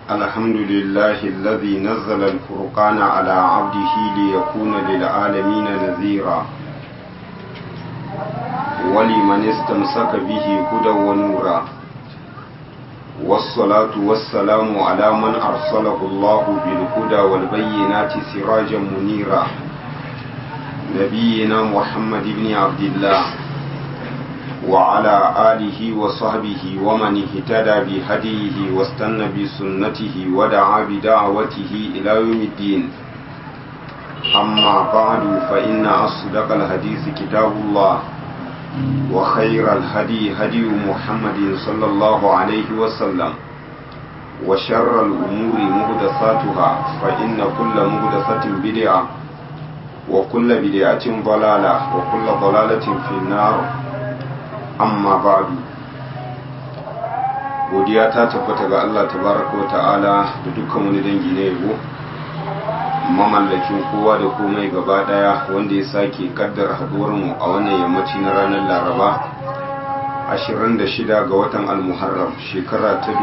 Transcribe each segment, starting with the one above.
الحمد لله الذي نزل الفرقان على عبده ليكون للعالمين نذيرا ولمن استمسك به هدى ونورا والصلاة والسلام على من أرسله الله بالهدى والبينات سراجا منيرا نبينا محمد بن عبد الله وعلى آله وصحبه ومن اهتدى بهديه واستنى بسنته ودعا بدعوته إلى يوم الدين أما بعد فإن أصدق الحديث كتاب الله وخير الهدي هدي محمد صلى الله عليه وسلم وشر الأمور مهدساتها فإن كل مهدسة بدعة وكل بدعة ضلالة وكل ضلالة في النار amma ba'du godiya ta tabbata ga Allah tabaraka wa ta'ala da dukkan wani dangi na yabo mamallakin kowa da komai gaba daya wanda ya sake kaddara haduwar mu a wannan yammaci na ranar Laraba 26 ga watan Al-Muharram shekara ta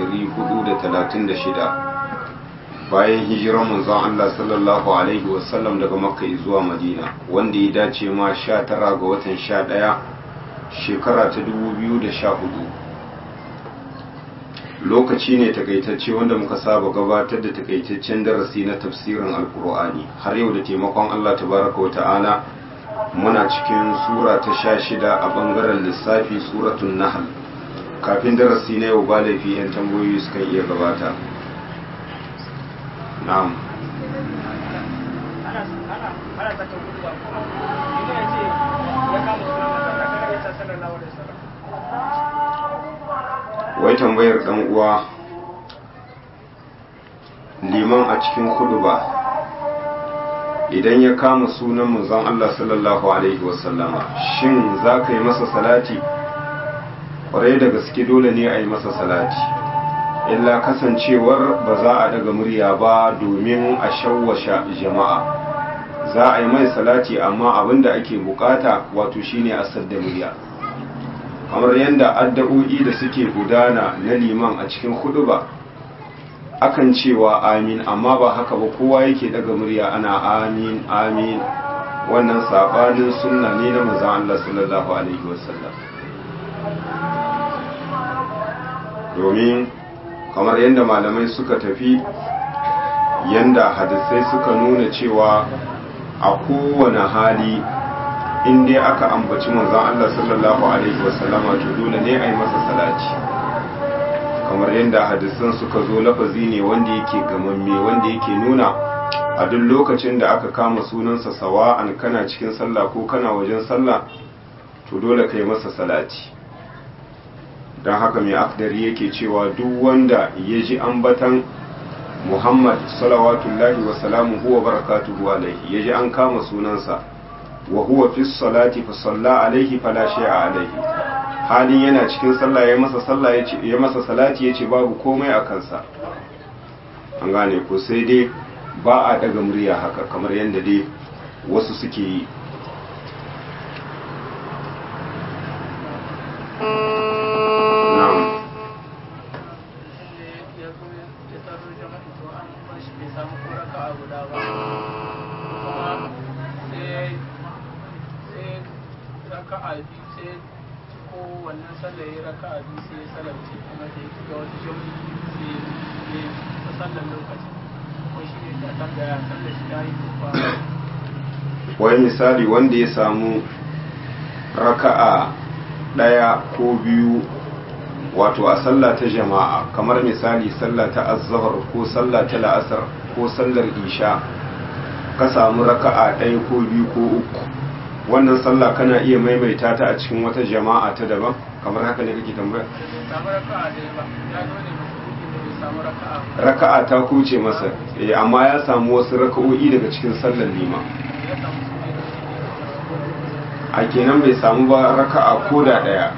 1436 bayan hijirar manzon Allah sallallahu alaihi wasallam daga Makka zuwa Madina wanda ya dace ma 19 ga watan 11 shekara ta hudu. lokaci ne takaitacce wanda muka saba gabatar da takaitaccen darasi na tafsirin alkur'ani har yau da taimakon Allah tabaraka wata'ala muna cikin sura ta sha shida a bangaren lissafi suratun nahal kafin darasi na yau ba laifi 'yan tambayoyi sukan iya gabata na'am wai tambayar dan uwa liman a cikin ba idan ya kama sunan manzon Allah sallallahu alaihi wasallama shin za ka yi masa salati kwarai da gaske dole ne a yi masa salati illa kasancewar ba za a daga murya ba domin a shawwasha jama'a za a yi mai salati amma abinda ake bukata wato shine a sadda murya kamar yadda addu'o'i da suke gudana na liman a cikin ba akan cewa amin amma ba haka ba kowa yake daga murya ana amin amin wannan sabanin sunna ne na manzon Allah sallallahu alaihi wasallam domin kamar yadda malamai suka tafi yadda hadisai suka nuna cewa a kowane hali in dai aka ambaci manzon Allah sallallahu alaihi wasallama to dole ne a yi masa salati kamar yadda hadisan suka zo lafazi ne wanda yake gamamme wanda yake nuna a duk lokacin da aka kama sunansa sawa'an kana cikin sallah ko kana wajen sallah to dole ka yi masa salati don haka mai akdari yake cewa duk wanda ya ji ambatan muhammad salawatullahi wasalamu huwa barakatuhu alaihi ya ji an kama sunansa wa huwa fi salati fa salla alaihi fala shay'a alaihi halin yana cikin sallah ya masa sallah yace ya masa salati yace babu komai a kansa an gane ko sai dai ba a daga murya haka kamar yadda dai wasu suke yi wai misali wanda ya samu raka'a ɗaya ko biyu wato a sallah ta jama'a kamar misali sallah ta azzahar ko sallah ta la'asar ko sallar isha ka samu raka'a ɗaya ko biyu ko uku wannan sallah kana iya maimaita ta a cikin wata jama'a ta daban kamar haka ne kake tambaya raka'a ta kuce masa amma ya samu wasu raka'o'i daga cikin sallar lima a kenan bai samu ba raka'a ko da ɗaya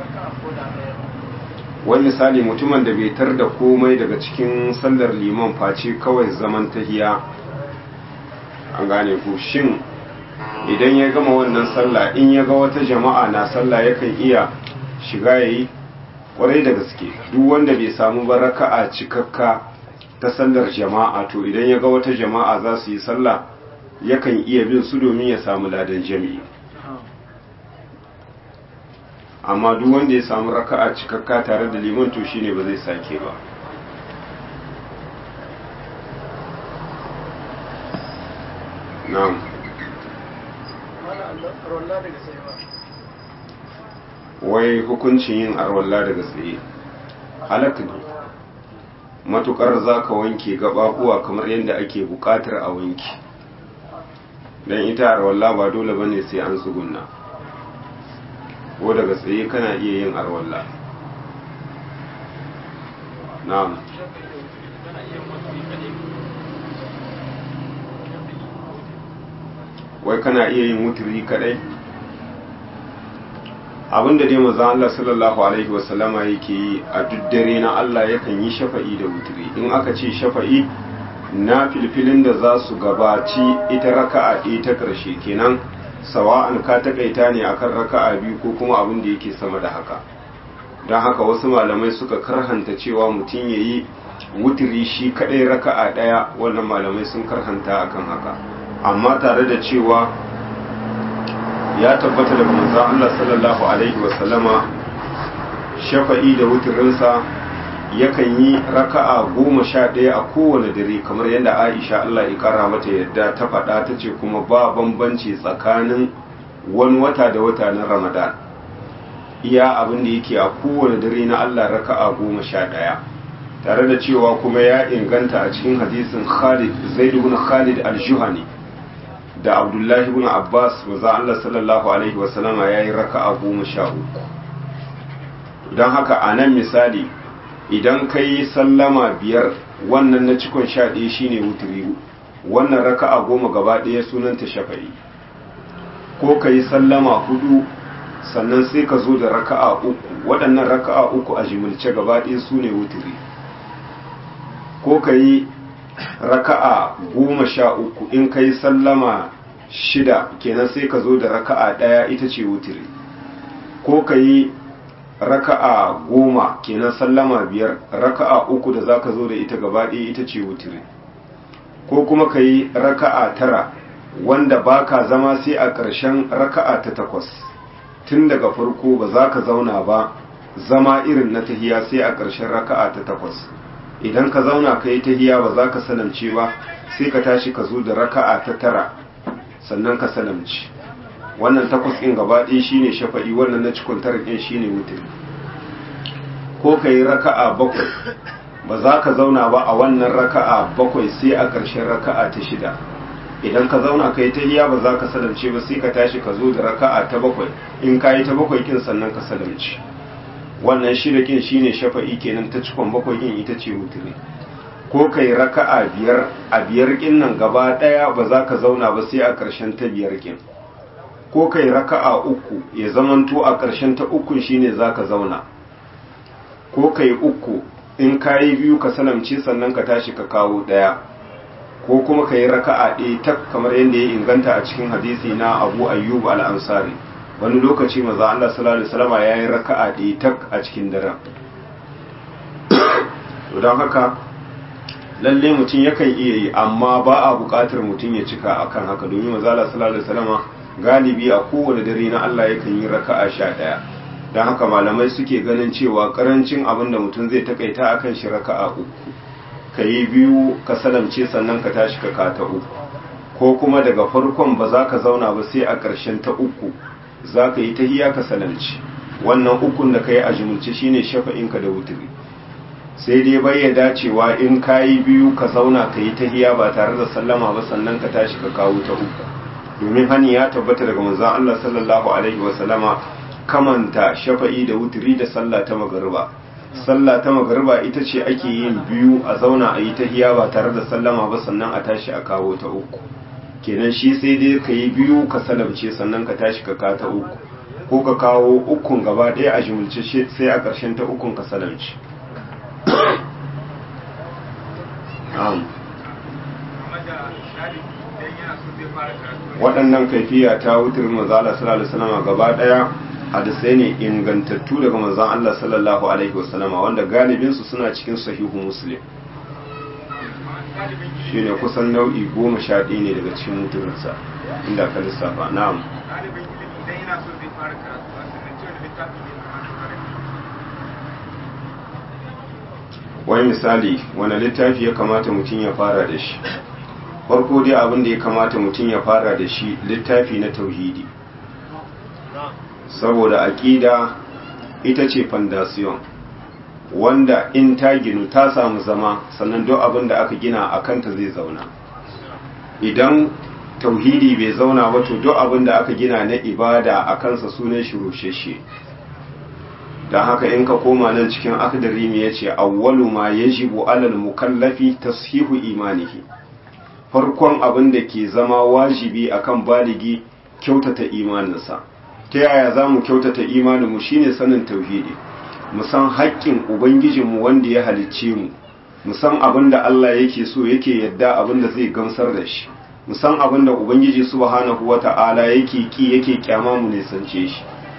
wani misali mutumin da bai tar da komai daga cikin sallar liman face kawai zaman tahiya an gane ku shin idan ya gama wannan sallah in ya ga wata jama'a na sallah yakan iya shiga yayi kwarai da gaske duk wanda bai samu ba raka'a cikakka ta sallar jama'a to idan ya ga wata jama'a za su yi sallah yakan iya bin su domin ya samu ladan jami'i amma duk wanda ya samu raka'a cikakka tare da liman to shine ba zai sake ba na'am wai hukuncin yin arwalla daga tsaye halak ne matukar za ka wanke gababuwa kamar yadda ake bukatar a wanki don ita arwalla ba dole bane sai an tsugunna ko daga tsaye kana iya yin arwalla na'am wai kana iya yin wuturi kadai abinda dai manzon Allah sallallahu alaihi wasallama yake yi a duk dare na Allah yakan yi shafa'i da wuturi in aka ce shafa'i na filfilin da za su gabaci ita raka'a ɗaya ta ƙarshe kenan sawa'an ka takaita ne akan raka'a biyu ko kuma abin da yake sama da haka don haka wasu malamai suka karhanta cewa mutum ya yi wuturi shi kaɗai raka'a ɗaya wannan malamai sun karhanta akan haka amma tare da cewa ya tabbata daga manzon Allah sallallahu alaihi wasallama shafa'i da wuturinsa yakan yi raka'a goma sha ɗaya a kowane dare kamar yadda Aisha Allah ya kara mata yadda ta faɗa ta ce kuma ba bambanci tsakanin wani wata da wata na Ramadan iya abin da yake a kowane dare na Allah raka'a goma sha ɗaya tare da cewa kuma ya inganta a cikin hadisin Khalid Zaid ibn Khalid al-Juhani da abdullahi ibn abbas maza Allah sallallahu alaihi wasallama ya yi raka'a goma sha uku don haka a nan misali idan ka yi sallama biyar wannan na cikon sha ɗaya shine wuturi wannan raka'a goma gaba ɗaya sunanta shafa'i ko ka yi sallama hudu sannan sai ka zo da raka'a uku waɗannan raka'a uku a jimilce gaba ɗaya su ne wuturi ko ka yi raka'a goma sha uku in kai sallama shida kenan sai ka zo da raka'a ɗaya ita ce wutiri ko ka yi raka'a goma kenan sallama biyar raka'a uku da za ka zo da ita gaba ɗaya ita ce wutiri ko kuma ka yi raka'a tara wanda ba ka zama sai a ƙarshen raka'a ta takwas tun daga farko ba za ka zauna ba zama irin na tahiya sai a ƙarshen raka'a ta takwas idan ka zauna ka yi tahiya ba za ka salamce ba sai ka tashi ka zo da raka'a ta tara sannan ka salamci wannan takwas ɗin gaba ɗaya shine shafa'i wannan na cikon tara ɗin shine wutar ko ka yi raka'a bakwai ba za ka zauna ba a wannan raka'a bakwai sai a ƙarshen raka'a ta shida idan ka zauna ka yi tahiya ba za ka salamce ba sai ka tashi ka zo da raka'a ta bakwai in ka yi ta bakwai kin sannan ka salamci wannan shida kin shine shafa'i kenan ta cikon bakwai kin ita ce wuturi ko kai raka'a biyar a biyar kin nan gaba daya ba za ka zauna ba sai a ƙarshen ta biyar kin ko kai raka'a uku ya zamanto a ƙarshen ta ukun shine za ka zauna ko kai uku in ka yi biyu ka salamce sannan ka tashi ka kawo daya ko kuma ka yi raka'a ɗaya tak kamar yadda ya inganta a cikin hadisi na abu ayyub al-ansari wani lokaci maza Allah sallallahu alaihi wasallam ya yi raka'a ɗaya tak a cikin daren to don haka lalle mutum yakan iya yi amma ba a buƙatar mutum ya cika akan haka domin maza Allah sallallahu alaihi wasallam galibi a kowane dare na Allah yakan yi raka'a sha ɗaya don haka malamai suke ganin cewa karancin abin da mutum zai takaita akan shi raka'a uku ka yi biyu ka salamce sannan ka tashi ka kata uku ko kuma daga farkon ba za ka zauna ba sai a ƙarshen ta uku za ka yi tahiya ka salamci wannan ukun da ka yi a jimilce shine shafa'inka da wuturi sai dai bai ya dacewa in ka yi biyu ka zauna ka yi tahiya ba tare da sallama ba sannan ka tashi ka kawo ta uku domin hani ya tabbata daga manzon Allah sallallahu alaihi wa sallama kamanta shafa'i da wuturi da sallah ta magariba sallah ta magariba ita ce ake yin biyu a zauna a yi tahiya ba tare da sallama ba sannan a tashi a kawo ta uku kenan shi sai dai ka yi biyu ka salamce sannan ka tashi ka kata uku ko ka kawo ukun gaba ɗaya a jimilce sai a ƙarshen ta ukun ka salamce waɗannan kaifiya ta wutar mazala sallallahu alaihi wasallam gaba ɗaya hadisai ne ingantattu daga manzon Allah sallallahu alaihi wasallama wanda galibinsu suna cikin sahihu muslim shi ne kusan nau'i goma sha ɗaya ne daga cikin mutuminsa inda ka lissafa na'am ɗalibin ilimi idan yana so zai fara karatu a sannan cewa littafi ne kamar fara wani misali wani littafi ya kamata mutum ya fara da shi farko dai abin da ya kamata mutum ya fara da shi littafi na tauhidi saboda aƙida ita ce fondasiyon wanda in ta ginu ta samu zama sannan duk abin da aka gina a kanta zai zauna idan tauhidi bai zauna ba to duk abin da aka gina na ibada a kansa sunan shi rusheshe don haka in ka koma nan cikin akdari me yace awwalu ma yajibu alal mukallafi tashihu imanihi farkon abin da ke zama wajibi akan baligi kyautata imaninsa ta yaya za mu kyautata imaninmu shine sanin tauhidi mu san haƙƙin ubangijinmu wanda ya halicce mu mu san abin da Allah yake so yake yadda abin da zai gamsar da shi mu san abin da ubangiji subhanahu wata'ala yake ki yake kyama mu nisance shi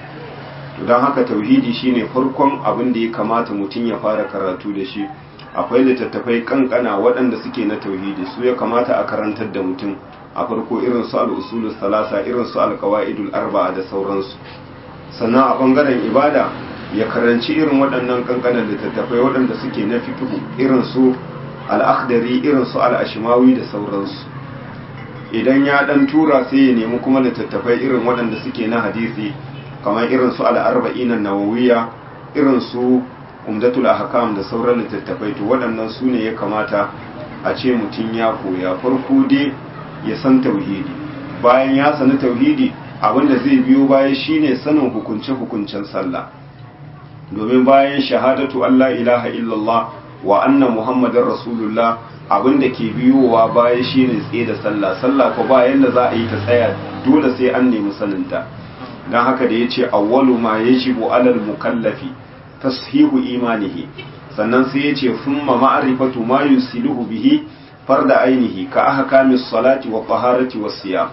to don haka tauhidi shine farkon abin da ya kamata mutum ya fara karatu da shi akwai littattafai kankana waɗanda suke na tauhidi su ya kamata a karantar da mutum a farko irin su al'usulus salasa irin su alkawa'idul arba'a da sauransu sannan a bangaren ibada ya karanci irin waɗannan kankanan littattafai waɗanda suke na fikihu irin su al'akhdari irin su al'ashimawi da sauransu idan ya ɗan tura sai ya nemi kuma littattafai irin waɗanda suke na hadisi kamar irin su al'arba'inan nawawiya irin su umdatul ahkam da sauran littattafai to waɗannan su ne ya kamata a ce mutum ya koya farko dai ya san tauhidi bayan ya sani tauhidi abinda zai biyo baya shine sanin hukunce-hukuncen sallah domin bayan shahadatu Allah ilaha illallah wa anna muhammadar rasulullah abinda ke biyowa baya shine tsaye da sallah sallah ko bayan da za a yi ta tsaya dole sai an nemi saninta don haka da ya ce awwalu ma yajibu alal mukallafi tashihu imanihi sannan sai ya ce thumma ma'rifatu ma yusiluhu bihi farda ainihi ka ahkamis salati wa taharati was siyam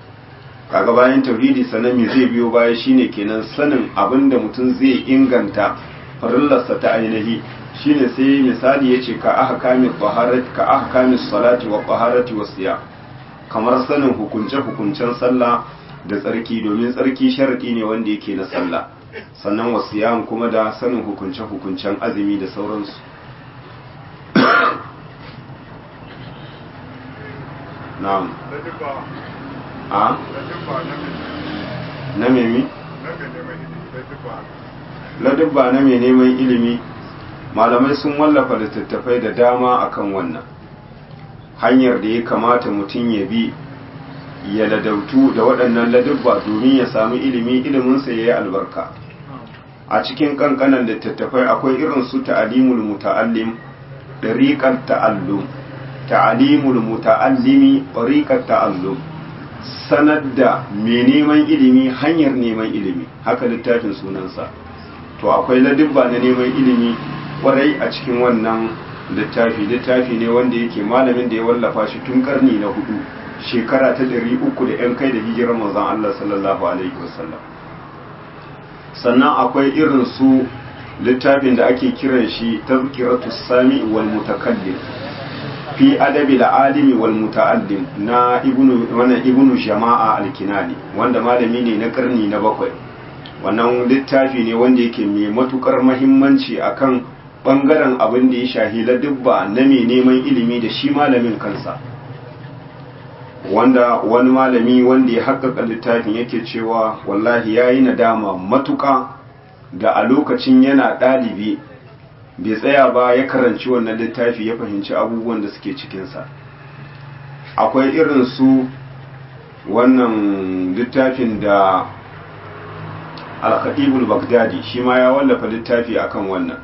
kaga bayan tauhidi sannan me zai biyo baya shine kenan sanin abinda mutum zai inganta farillarsa ta ainihi shine sai misali yace ka ahkamis taharati ka ahkamis salati wa taharati was siyam kamar sanin hukunce hukuncen sallah da tsarki domin tsarki sharadi ne wanda yake na sallah sannan wasiyam kuma da sanin hukunce-hukuncen azumi da sauransu na'am a na memi ladubba na mai neman ilimi malamai sun wallafa littattafai da dama akan wannan hanyar da ya kamata mutum ya bi ya ladautu da waɗannan ladubba domin ya samu ilimi iliminsa ya yi albarka a cikin ƙanƙanan littattafai akwai irin su ta'alimul muta'allim ɗariƙar ta'allum ta'alimul muta'allimi ɗariƙar ta'allum sanar da mai neman ilimi hanyar neman ilimi haka littafin sunansa to akwai ladubba na neman ilimi ƙwarai a cikin wannan littafi littafi ne wanda yake malamin da ya wallafa shi tun ƙarni na hudu shekara ta ɗari uku da ‘yan kai da hijirar manzan Allah sallallahu Alaihi wasallam sannan akwai irin su littafin da ake kiran shi tazkiratu sami wal mutakallim fi adabi alimi wal muta'allim na ibnu wannan ibnu jama'a al-kinani wanda malami ne na karni na bakwai wannan littafi ne wanda yake mai matukar muhimmanci akan bangaren abin da ya shahi ladubba na mai neman ilimi da shi malamin kansa wanda wani malami wanda ya haƙaƙa littafin yake cewa wallahi ya yi nadama matuƙa da a lokacin yana ɗalibi bai tsaya ba ya karanci wannan littafi ya fahimci abubuwan da suke cikinsa akwai irin su wannan littafin da al baghdadi shi ma ya wallafa littafi akan wannan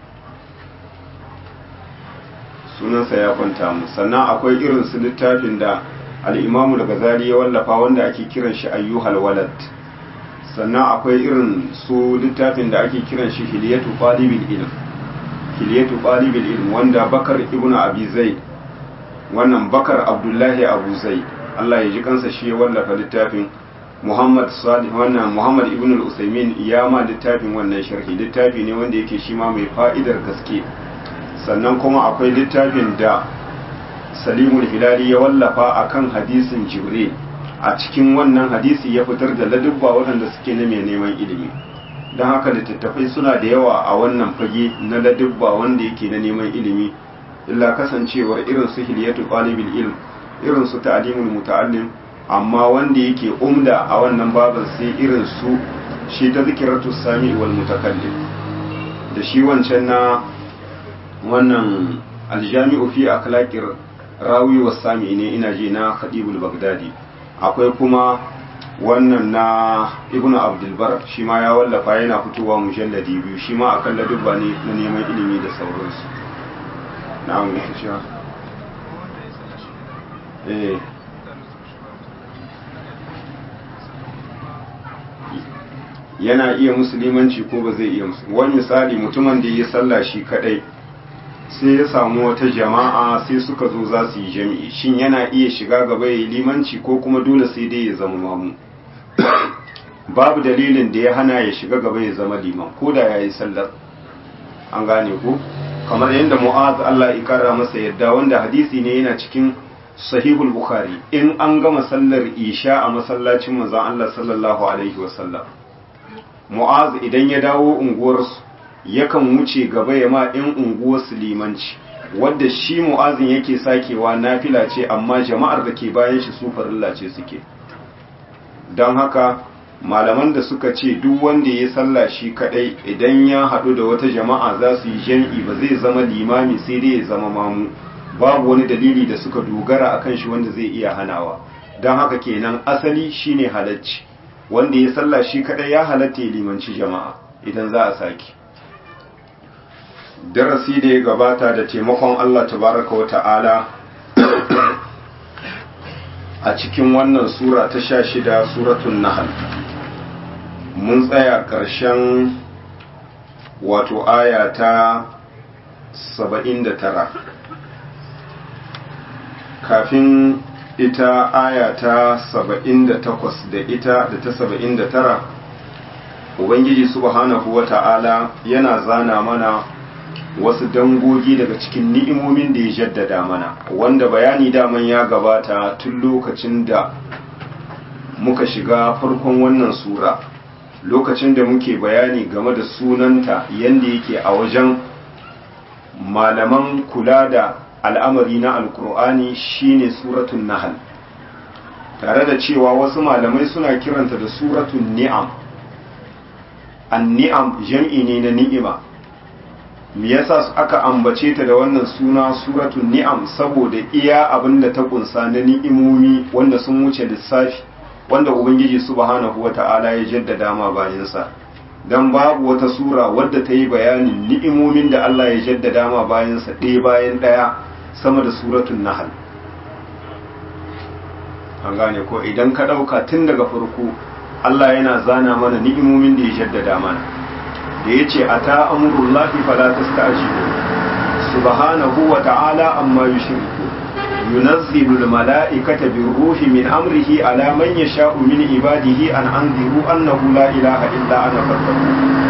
sunansa ya kwanta mu sannan akwai irin su littafin da al'imamu daga zari ya wallafa wanda ake kiran shi ayyuhal walad sannan akwai irin su littafin da ake kiran shi hiliyatu qalibul ilm hiliyatu qalibul ilm wanda bakar ibn abi zaid wannan bakar abdullahi abu zaid Allah ya ji kansa shi ya wallafa littafin Muhammad Salih wannan Muhammad ibn al-Usaymin ya ma littafin wannan sharhi littafi ne wanda yake shi ma mai fa'idar gaske sannan kuma akwai littafin da salimul hilali ya wallafa akan hadisin jibril a cikin wannan hadisi ya fitar da ladubba waɗanda suke na mai neman ilimi don haka littattafai suna da yawa a wannan fage na ladubba wanda yake na neman ilimi illa kasancewar irin su hiliyatu qalibul ilm irin su ta'limul muta'allim amma wanda yake umda a wannan baban sai irin su shi ta zikiratu sami wal mutakallim da shi wancan na wannan aljami'u fi akhlaqir rawi was sami ne ina ji na khadibul bagdadi akwai kuma wannan na ibnu abdulbar shi ma ya wallafa yana fitowa mujalladi biyu shi ma akan ladubba ne na neman ilimi da sauransu na'am ya shi eh yana iya musulmanci ko ba zai iya musulmanci wani misali mutumin da ya sallah shi kadai sai ya samu wata jama'a sai suka zo za su yi jami'i shin yana iya shiga gaba ya yi limanci ko kuma dole sai dai ya zama mamu babu dalilin da ya hana ya shiga gaba ya zama liman ko da ya yi sallar an gane ko kamar yadda mu'az Allah ya kara masa yadda wanda hadisi ne yana cikin sahihul bukhari in an gama sallar isha a masallacin manzon Allah sallallahu alaihi wasallam mu'az idan ya dawo unguwarsu yakan wuce gaba ya ma in unguwarsu limanci wadda shi mu'azin yake sakewa nafila ce amma jama'ar da ke bayan shi su farilla ce suke don haka malaman da suka ce duk wanda ya salla shi kadai idan ya haɗu da wata jama'a za su yi jam'i ba zai zama limami sai dai ya zama mamu babu wani dalili da suka dogara akan shi wanda zai iya hanawa don haka kenan asali shine halacci wanda ya salla shi kadai ya halatta ya limanci jama'a idan za a sake darasi da ya gabata da taimakon Allah tabaraka wa ta'ala a cikin wannan sura ta sha shida suratun nahal mun tsaya ƙarshen wato aya ta saba'in da tara kafin ita aya ta saba'in da takwas da ita da ta saba'in da tara ubangiji subhanahu wa ta'ala yana zana mana wasu dangogi daga cikin ni'imomin da ya jaddada mana wanda bayani daman ya gabata tun lokacin da muka shiga farkon wannan sura lokacin da muke bayani game da sunanta yadda yake a wajen malaman kula da al'amari na alkur'ani shine suratun nahal tare da cewa wasu malamai suna kiranta da suratun ni'am an ni'am jam'i ne na ni'ima me yasa aka ambace ta da wannan suna suratul ni'am saboda iya abinda ta kunsa na ni'imomi wanda sun wuce lissafi wanda ubangiji subhanahu wata'ala ya jaddada ma bayansa dan babu wata sura wadda ta yi bayanin ni'imomin da Allah ya jaddada ma bayansa ɗaya bayan ɗaya sama da suratul nahl an gane ko idan ka ɗauka tun daga farko Allah yana zana mana ni'imomin da ya jaddada mana da ya ce a ta amurullahi fala ta sta'ajibu subhanahu wa ta'ala amma yushriku yunazzilu almala'ikata birruhi min amrihi ala man yasha'u min ibadihi an anziru annahu la ilaha illa ana fattaku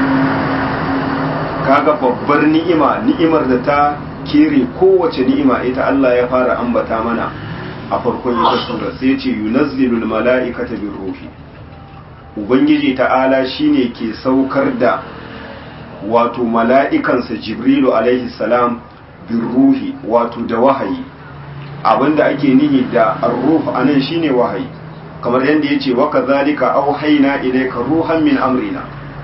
kaga babbar ni'ima ni'imar da ta kere kowace ni'ima ita Allah ya fara ambata mana a farkon ita sura sai ce yunazzilu almala'ikata birruhi ubangiji ta'ala shine ke saukar da wato mala'ikansa jibrilu alaihi salam bin ruhi wato da wahayi abinda ake nihi da arruh anan shine wahayi kamar yadda yace wa kadhalika auhayna ilayka ruhan min amrina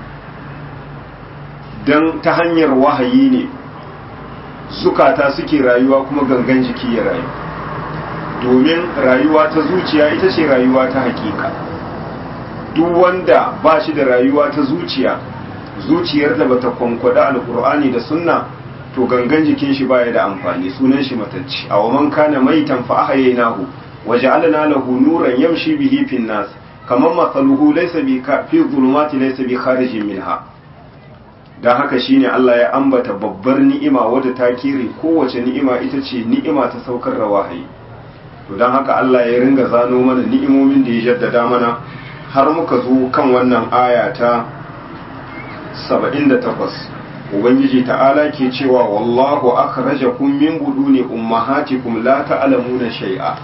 dan ta hanyar wahayi ne zukata suke rayuwa kuma gangan jiki ya rayu domin rayuwa ta zuciya ita ce rayuwa ta hakika duk wanda ba shi da rayuwa ta zuciya zuciyar da bata kwankwada alkur'ani da sunna to gangan jikin shi baya da amfani sunan shi matacci aw man kana maitan fa ahyaynahu wa ja'alna lahu nuran yamshi bihi fin nas kaman mathaluhu laysa bi ka fi dhulumati laysa bi kharijin minha dan haka shine Allah ya ambata babbar ni'ima wadda ta kire kowace ni'ima ita ce ni'ima ta saukar da wahayi to dan haka Allah ya ringa zano mana ni'imomin da ya jaddada mana har muka zo kan wannan aya ta 78 ubangiji ta'ala ke cewa wallahu akhrajakum min buduni ummahatikum la ta'lamuna shay'a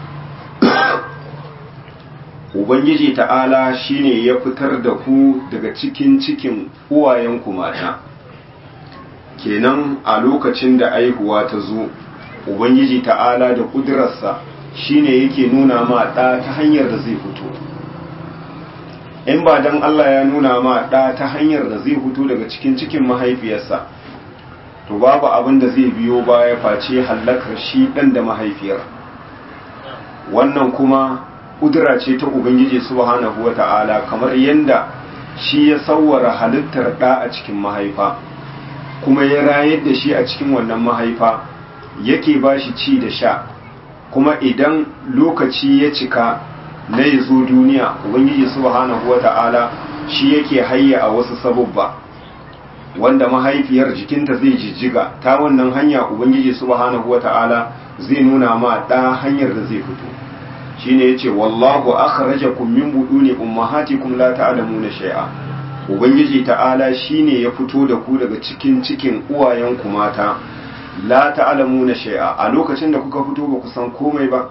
ubangiji ta'ala shine ya fitar da ku daga cikin cikin uwayenku mata kenan a lokacin da aihuwa ta zo ubangiji ta'ala da kudurarsa shine yake nuna ma ɗa ta hanyar da zai fito in ba dan Allah ya nuna ma ɗa ta hanyar da zai fito daga cikin cikin mahaifiyarsa to babu abin da zai biyo baya face hallakar shi ɗan da mahaifiyar wannan kuma kudura ce ta ubangiji subhanahu wata'ala kamar yadda shi ya sawwara halittar ɗa a cikin mahaifa kuma ya rayar da shi a cikin wannan mahaifa yake ba shi ci da sha kuma idan lokaci ya cika na ya zo duniya ubangiji subhanahu wata'ala shi yake hayya a wasu sabubba wanda mahaifiyar jikinta zai jijjiga ta wannan hanya ubangiji subhanahu wata'ala zai nuna ma ɗa hanyar da zai fito shine yace wallahu akhrajakum min buduni ummahatikum la ta'lamuna shay'a ubangiji ta'ala shine ya fito da ku daga cikin cikin uwayenku mata la ta'lamuna shay'a a lokacin da kuka fito ba ku san komai ba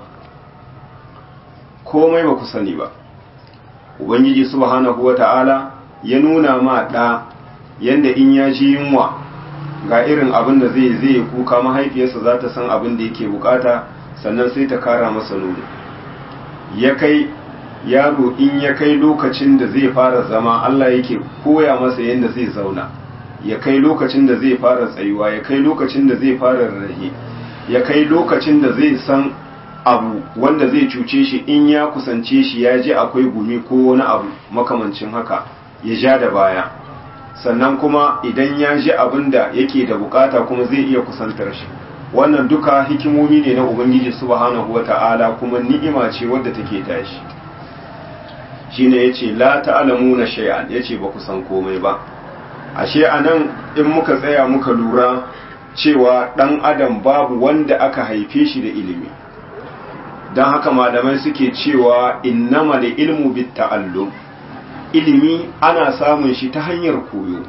komai ba ku sani ba ubangiji subhanahu wata'ala ya nuna ma da yanda in ya ji yunwa ga irin abin da zai zai kuka mahaifiyarsa za ta san abin da yake bukata sannan sai ta kara masa nono ya kai yaro in ya kai lokacin da zai fara zama Allah yake koya masa yadda zai zauna ya kai lokacin da zai fara tsayuwa ya kai lokacin da zai fara rarrahe ya kai lokacin da zai san abu wanda zai cuce shi in ya kusance shi ya ji akwai gumi ko wani abu makamancin haka ya ja da baya sannan kuma idan ya ji abin da yake da bukata kuma zai iya kusantar shi wannan duka hikimomi ne na ubangiji subhanahu wata'ala kuma ni'ima ce wadda take tashi shine yace la ta'lamuna shay'an yace ba ku san komai ba ashe anan in muka tsaya muka lura cewa dan adam babu wanda aka haife shi da ilimi dan haka malamai suke cewa innama da ilmu bit ta'allum ilimi ana samun shi ta hanyar koyo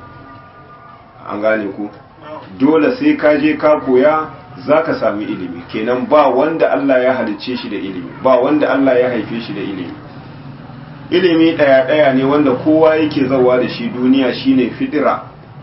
an gane ku dole sai ka je ka koya za ka sami ilimi kenan ba wanda Allah ya halicce shi da ilimi ba wanda Allah ya haife shi da ilimi ilimi ɗaya-ɗaya ne wanda kowa yake zawa da shi duniya shine fidira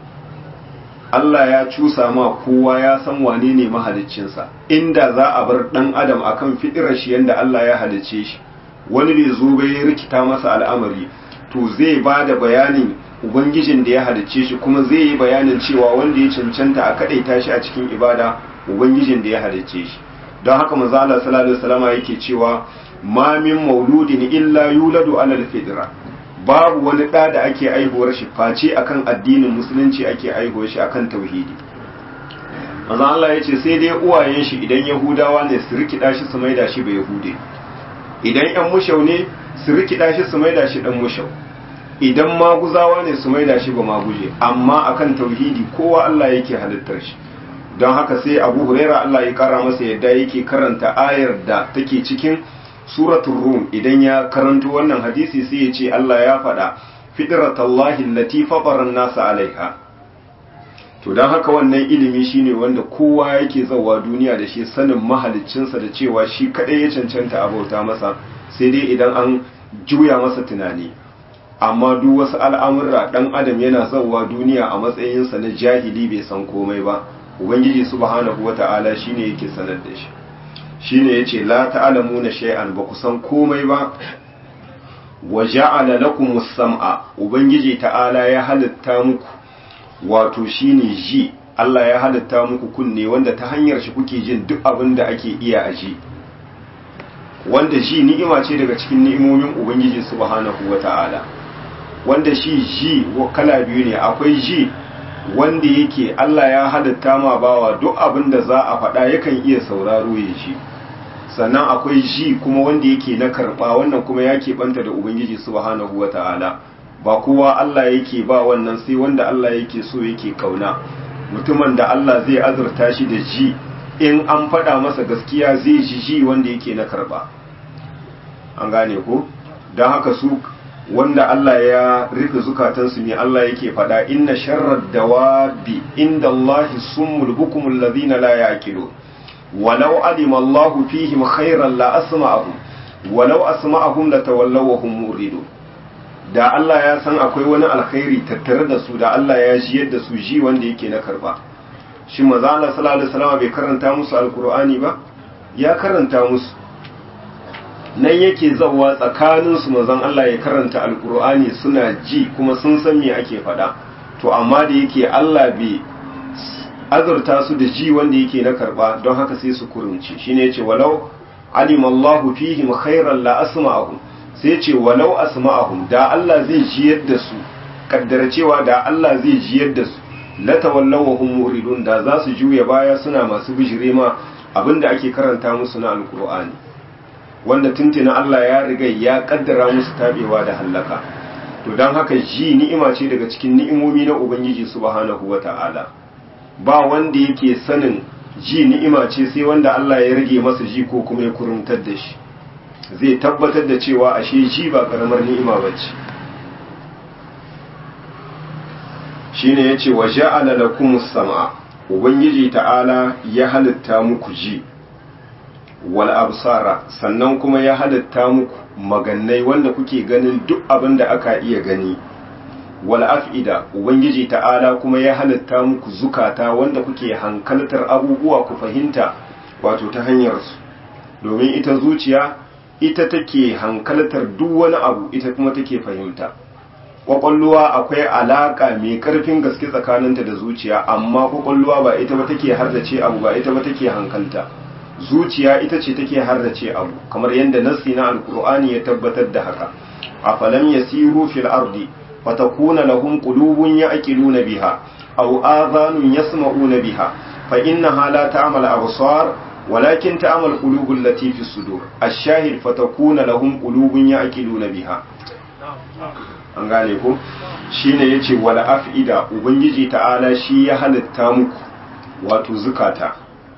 Allah ya cusa ma kowa ya san wane ne mahaliccinsa inda za a bar ɗan adam akan fidirar shi yanda Allah ya halicce shi wani bai zo bai rikita masa al'amari to zai ba da bayanin ubangijin da ya halicce shi kuma zai yi bayanin cewa wanda ya cancanta a kaɗaita shi a cikin ibada ubangijin da ya halicce shi don haka manzo Allah sallallahu alaihi wasallam yake cewa ma min mauludin illa yuladu alal fitra babu wani da da ake aihuwar shi face akan addinin musulunci ake aihuwar shi akan tauhidi manzo Allah yace sai dai uwayen shi idan yahudawa ne su rikida shi su maida shi ba yahude idan yan mushau ne su rikida shi su maida shi dan mushau idan maguzawa ne su maida shi ba maguje amma akan tauhidi kowa Allah yake halittar shi don haka sai abu huraira Allah ya kara masa yadda yake karanta ayar da take cikin suratul rum idan ya karanto wannan hadisi sai ya ce Allah ya faɗa fitratallahi allati fatara nasa alaiha to don haka wannan ilimi shine wanda kowa yake zawa duniya da shi sanin mahaliccinsa da cewa shi kadai ya cancanta a bauta masa sai dai idan an juya masa tunani amma duk wasu al'amurra dan adam yana zawa duniya a matsayinsa na jahili bai san komai ba ubangiji subhanahu wata'ala shine yake sanar da shi shine yace la ta'lamuna shay'an ba ku san komai ba wa ja'ala lakum as-sam'a ubangiji ta'ala ya halitta muku wato shine ji Allah ya halitta muku kunne wanda ta hanyar shi kuke jin duk abin da ake iya a ji wanda ji ni'ima ce daga cikin ni'imomin ubangiji subhanahu wata'ala wanda shi ji kala biyu ne akwai ji wanda yake Allah ya halitta ma bawa duk abin da za a faɗa yakan iya sauraro ya ji sannan akwai ji kuma wanda yake na karɓa wannan kuma ya keɓanta da ubangiji subhanahu wa ta'ala ba kowa Allah yake ba wannan sai wanda Allah yake so yake kauna mutumin da Allah zai azurta shi da ji in an faɗa masa gaskiya zai ji ji wanda yake na karɓa an gane ko don haka su wanda Allah ya rufe zukatansu ne Allah yake faɗa inna sharrar dawabi inda Allahi summul bukumul ladina la yaqilu walau alima Allahu fihim khairan la asma'ahum walau asma'ahum la tawallaw wa hum muridun da Allah ya san akwai wani alkhairi tattare da su da Allah ya ji yadda su ji wanda yake na karba shi maza Allah sallallahu alaihi wasallam bai karanta musu alqur'ani ba ya karanta musu nan yake zawa tsakanin su manzon Allah ya karanta alqur'ani suna ji kuma sun san me ake faɗa to amma da yake Allah bai azurta su da ji wanda yake na karba don haka sai su kurunci shine yace walau alima Allahu fihim khairan la asma'ahum sai ce walau asma'ahum da Allah zai jiyar da su kaddara cewa da Allah zai jiyar da su la tawallaw wa hum muridun da za su juya baya suna masu bijire ma abinda ake karanta musu na alqur'ani wanda tuntuna Allah ya riga ya kaddara musu tabewa da hallaka to dan haka ji ni'ima ce daga cikin ni'imomi na ubangiji subhanahu wata'ala ba wanda yake sanin ji ni'ima ce sai wanda Allah ya rage masa ji ko kuma ya kurumtar da shi zai tabbatar da cewa ashe ji ba karamar ni'ima bace shine yace wa ja'ala lakumus sam'a ubangiji ta'ala ya halitta muku ji wal absara sannan kuma ya halitta muku magannai wanda kuke ganin duk abin da aka iya gani wal af'ida ubangiji ta'ala kuma ya halitta muku zukata wanda kuke hankaltar abubuwa ku fahimta wato ta hanyar su domin ita zuciya ita take hankaltar duk wani abu ita kuma take fahimta kwakwalluwa akwai alaka mai karfin gaske tsakaninta da zuciya amma kwakwalluwa ba ita ba take hardace abu ba ita ba take hankalta zuciya ita ce take hardace abu kamar yadda nassi na alkur'ani ya tabbatar da haka afalam yasiru fil ardi fatakuna lahum qulubun ya'qiluna biha aw adhanun yasma'una biha fa innaha la ta'mal absar ولكن تعمل قلوب التي في الصدور الشاهد فتكون لهم قلوب يعقلون بها an gane ko shine yace wala afida ubangiji ta'ala shi ya halitta muku wato zukata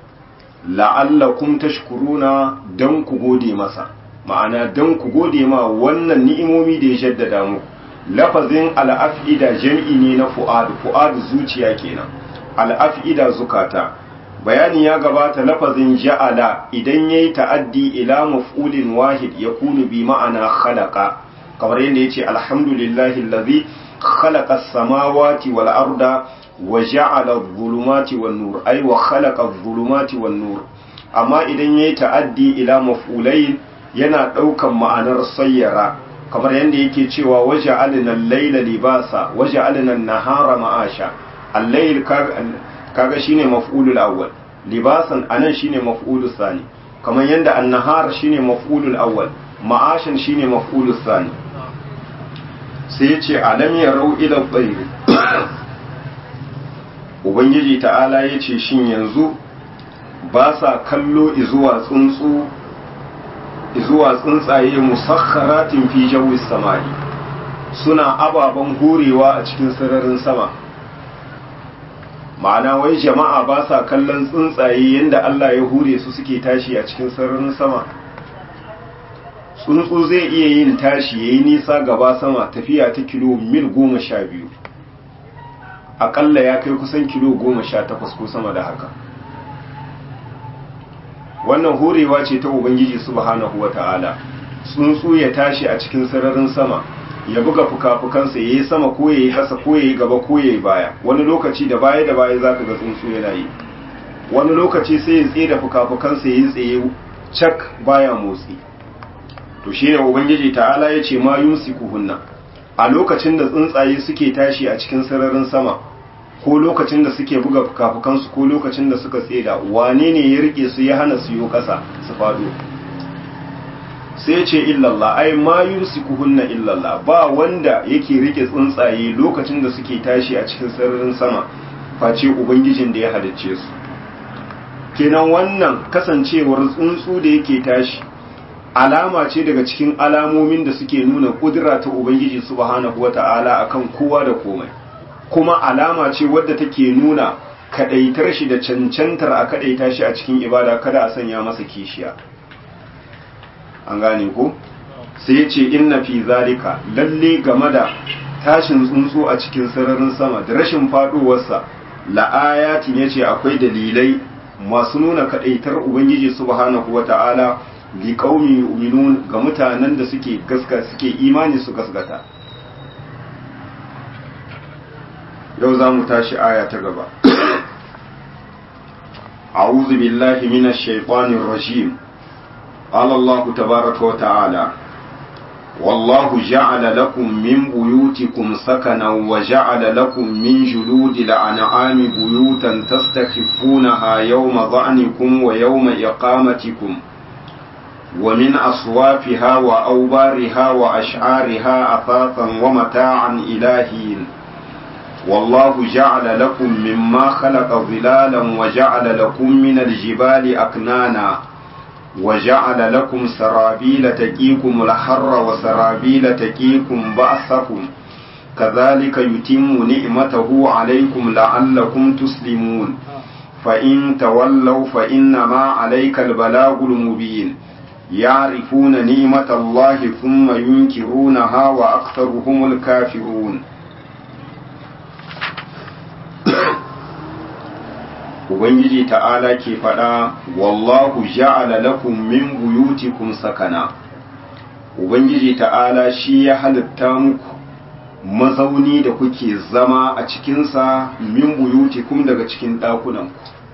la'allakum tashkuruna dan ku gode masa ma'ana dan ku gode ma wannan ni'imomi da ya jaddada muku lafazin al-afida jam'i ne na fu'ad fu'ad zuciya kenan al-afida zukata bayani ya gabata lafazin ja'ala idan yayi ta'addi ila maf'ulin wahid yakunu bi ma'ana khalaqa kamar yadda yace alhamdulillahi allazi khalaqa as-samawati wal arda wa ja'ala adh-dhulumati wan nur ay wa khalaqa adh-dhulumati wan nur amma idan yayi ta'addi ila maf'ulain yana daukan ma'anar sayyara kamar yadda yake cewa waja'alna al-layla libasa waja'alna an-nahara ma'asha al-layl kaga shine maf'ulul awwal libasan anan shine maf'ulus sani kamar yanda an-nahar shine maf'ulul awwal ma'ashan shine maf'ulus sani sai yace alam yarau ila tayr ubangiji ta'ala yace shin yanzu ba sa kallo izuwa tsuntsu izuwa tsuntsaye musakharatin fi jawis samai suna ababen horewa a cikin sararin sama ma'ana wai jama'a ba sa kallon tsuntsaye yadda Allah ya hure su suke tashi a cikin sararin sama tsuntsu zai iya yin tashi ya yi nisa gaba sama tafiya ta kilo mil goma sha biyu aƙalla ya kai kusan kilo goma sha takwas ko sama da haka wannan horewa ce ta ubangiji subhanahu wa ta'ala tsuntsu ya tashi a cikin sararin sama ya buga fuka-fukansa ya yi sama ko ya yi hasa ko ya yi gaba ko ya yi baya wani lokaci da baya da baya za ka ga tsuntsu yana yi wani lokaci sai ya tsaye da fuka-fukansa ya yi tsaye cak baya motsi to shi ne ubangiji ta'ala ya ce ma yumsikuhunna a lokacin da tsuntsaye suke tashi a cikin sararin sama ko lokacin da suke buga fuka-fukansu ko lokacin da suka tseda wane ne ya rike su ya hana su yi ƙasa su faɗo sai ce illallah ai ma yumsikuhunna illallah ba wanda yake rike tsuntsaye lokacin da suke tashi a cikin sararin sama face ubangijin da ya halicce su kenan wannan kasancewar tsuntsu da yake tashi alama ce daga cikin alamomin da suke nuna kudura ta ubangiji subhanahu wata'ala akan kowa da komai kuma alama ce wadda take nuna kadaitar shi da cancantar a kadaita shi a cikin ibada kada a sanya masa kishiya an gane ko sai ya ce inna fi zalika lalle game da tashin tsuntsu a cikin sararin sama da rashin faduwarsa la'ayatin ya ce akwai dalilai masu nuna kadaitar ubangiji subhanahu wata'ala li qaumi yu'minun ga mutanen da suke gaska suke imani su gaskata yau za mu tashi aya ta gaba أعوذ بالله من الشيطان الرجيم قال الله تبارك وتعالى والله جعل لكم من بيوتكم سكنا وجعل لكم من جلود الأنعام بيوتا تستخفونها يوم ظعنكم ويوم إقامتكم ومن أصوافها وأوبارها وأشعارها أثاثا ومتاعا إلى حين والله جعل لكم مما خلق ظلالا وجعل لكم من الجبال أكنانا وجعل لكم سرابيل تقيكم الحر وسرابيل تقيكم بأسكم كذلك يتم نعمته عليكم لعلكم تسلمون فإن تولوا فإنما عليك البلاغ المبين يعرفون نعمة الله ثم ينكرونها وأكثرهم الكافرون Ubangiji ta'ala ke faɗa, Wallahu ja'ala lakum min buyutikum sakana, Ubangiji ta'ala shi ya halitta muku mazauni da kuke zama a cikinsa min buyutikum daga cikin ɗakunanku.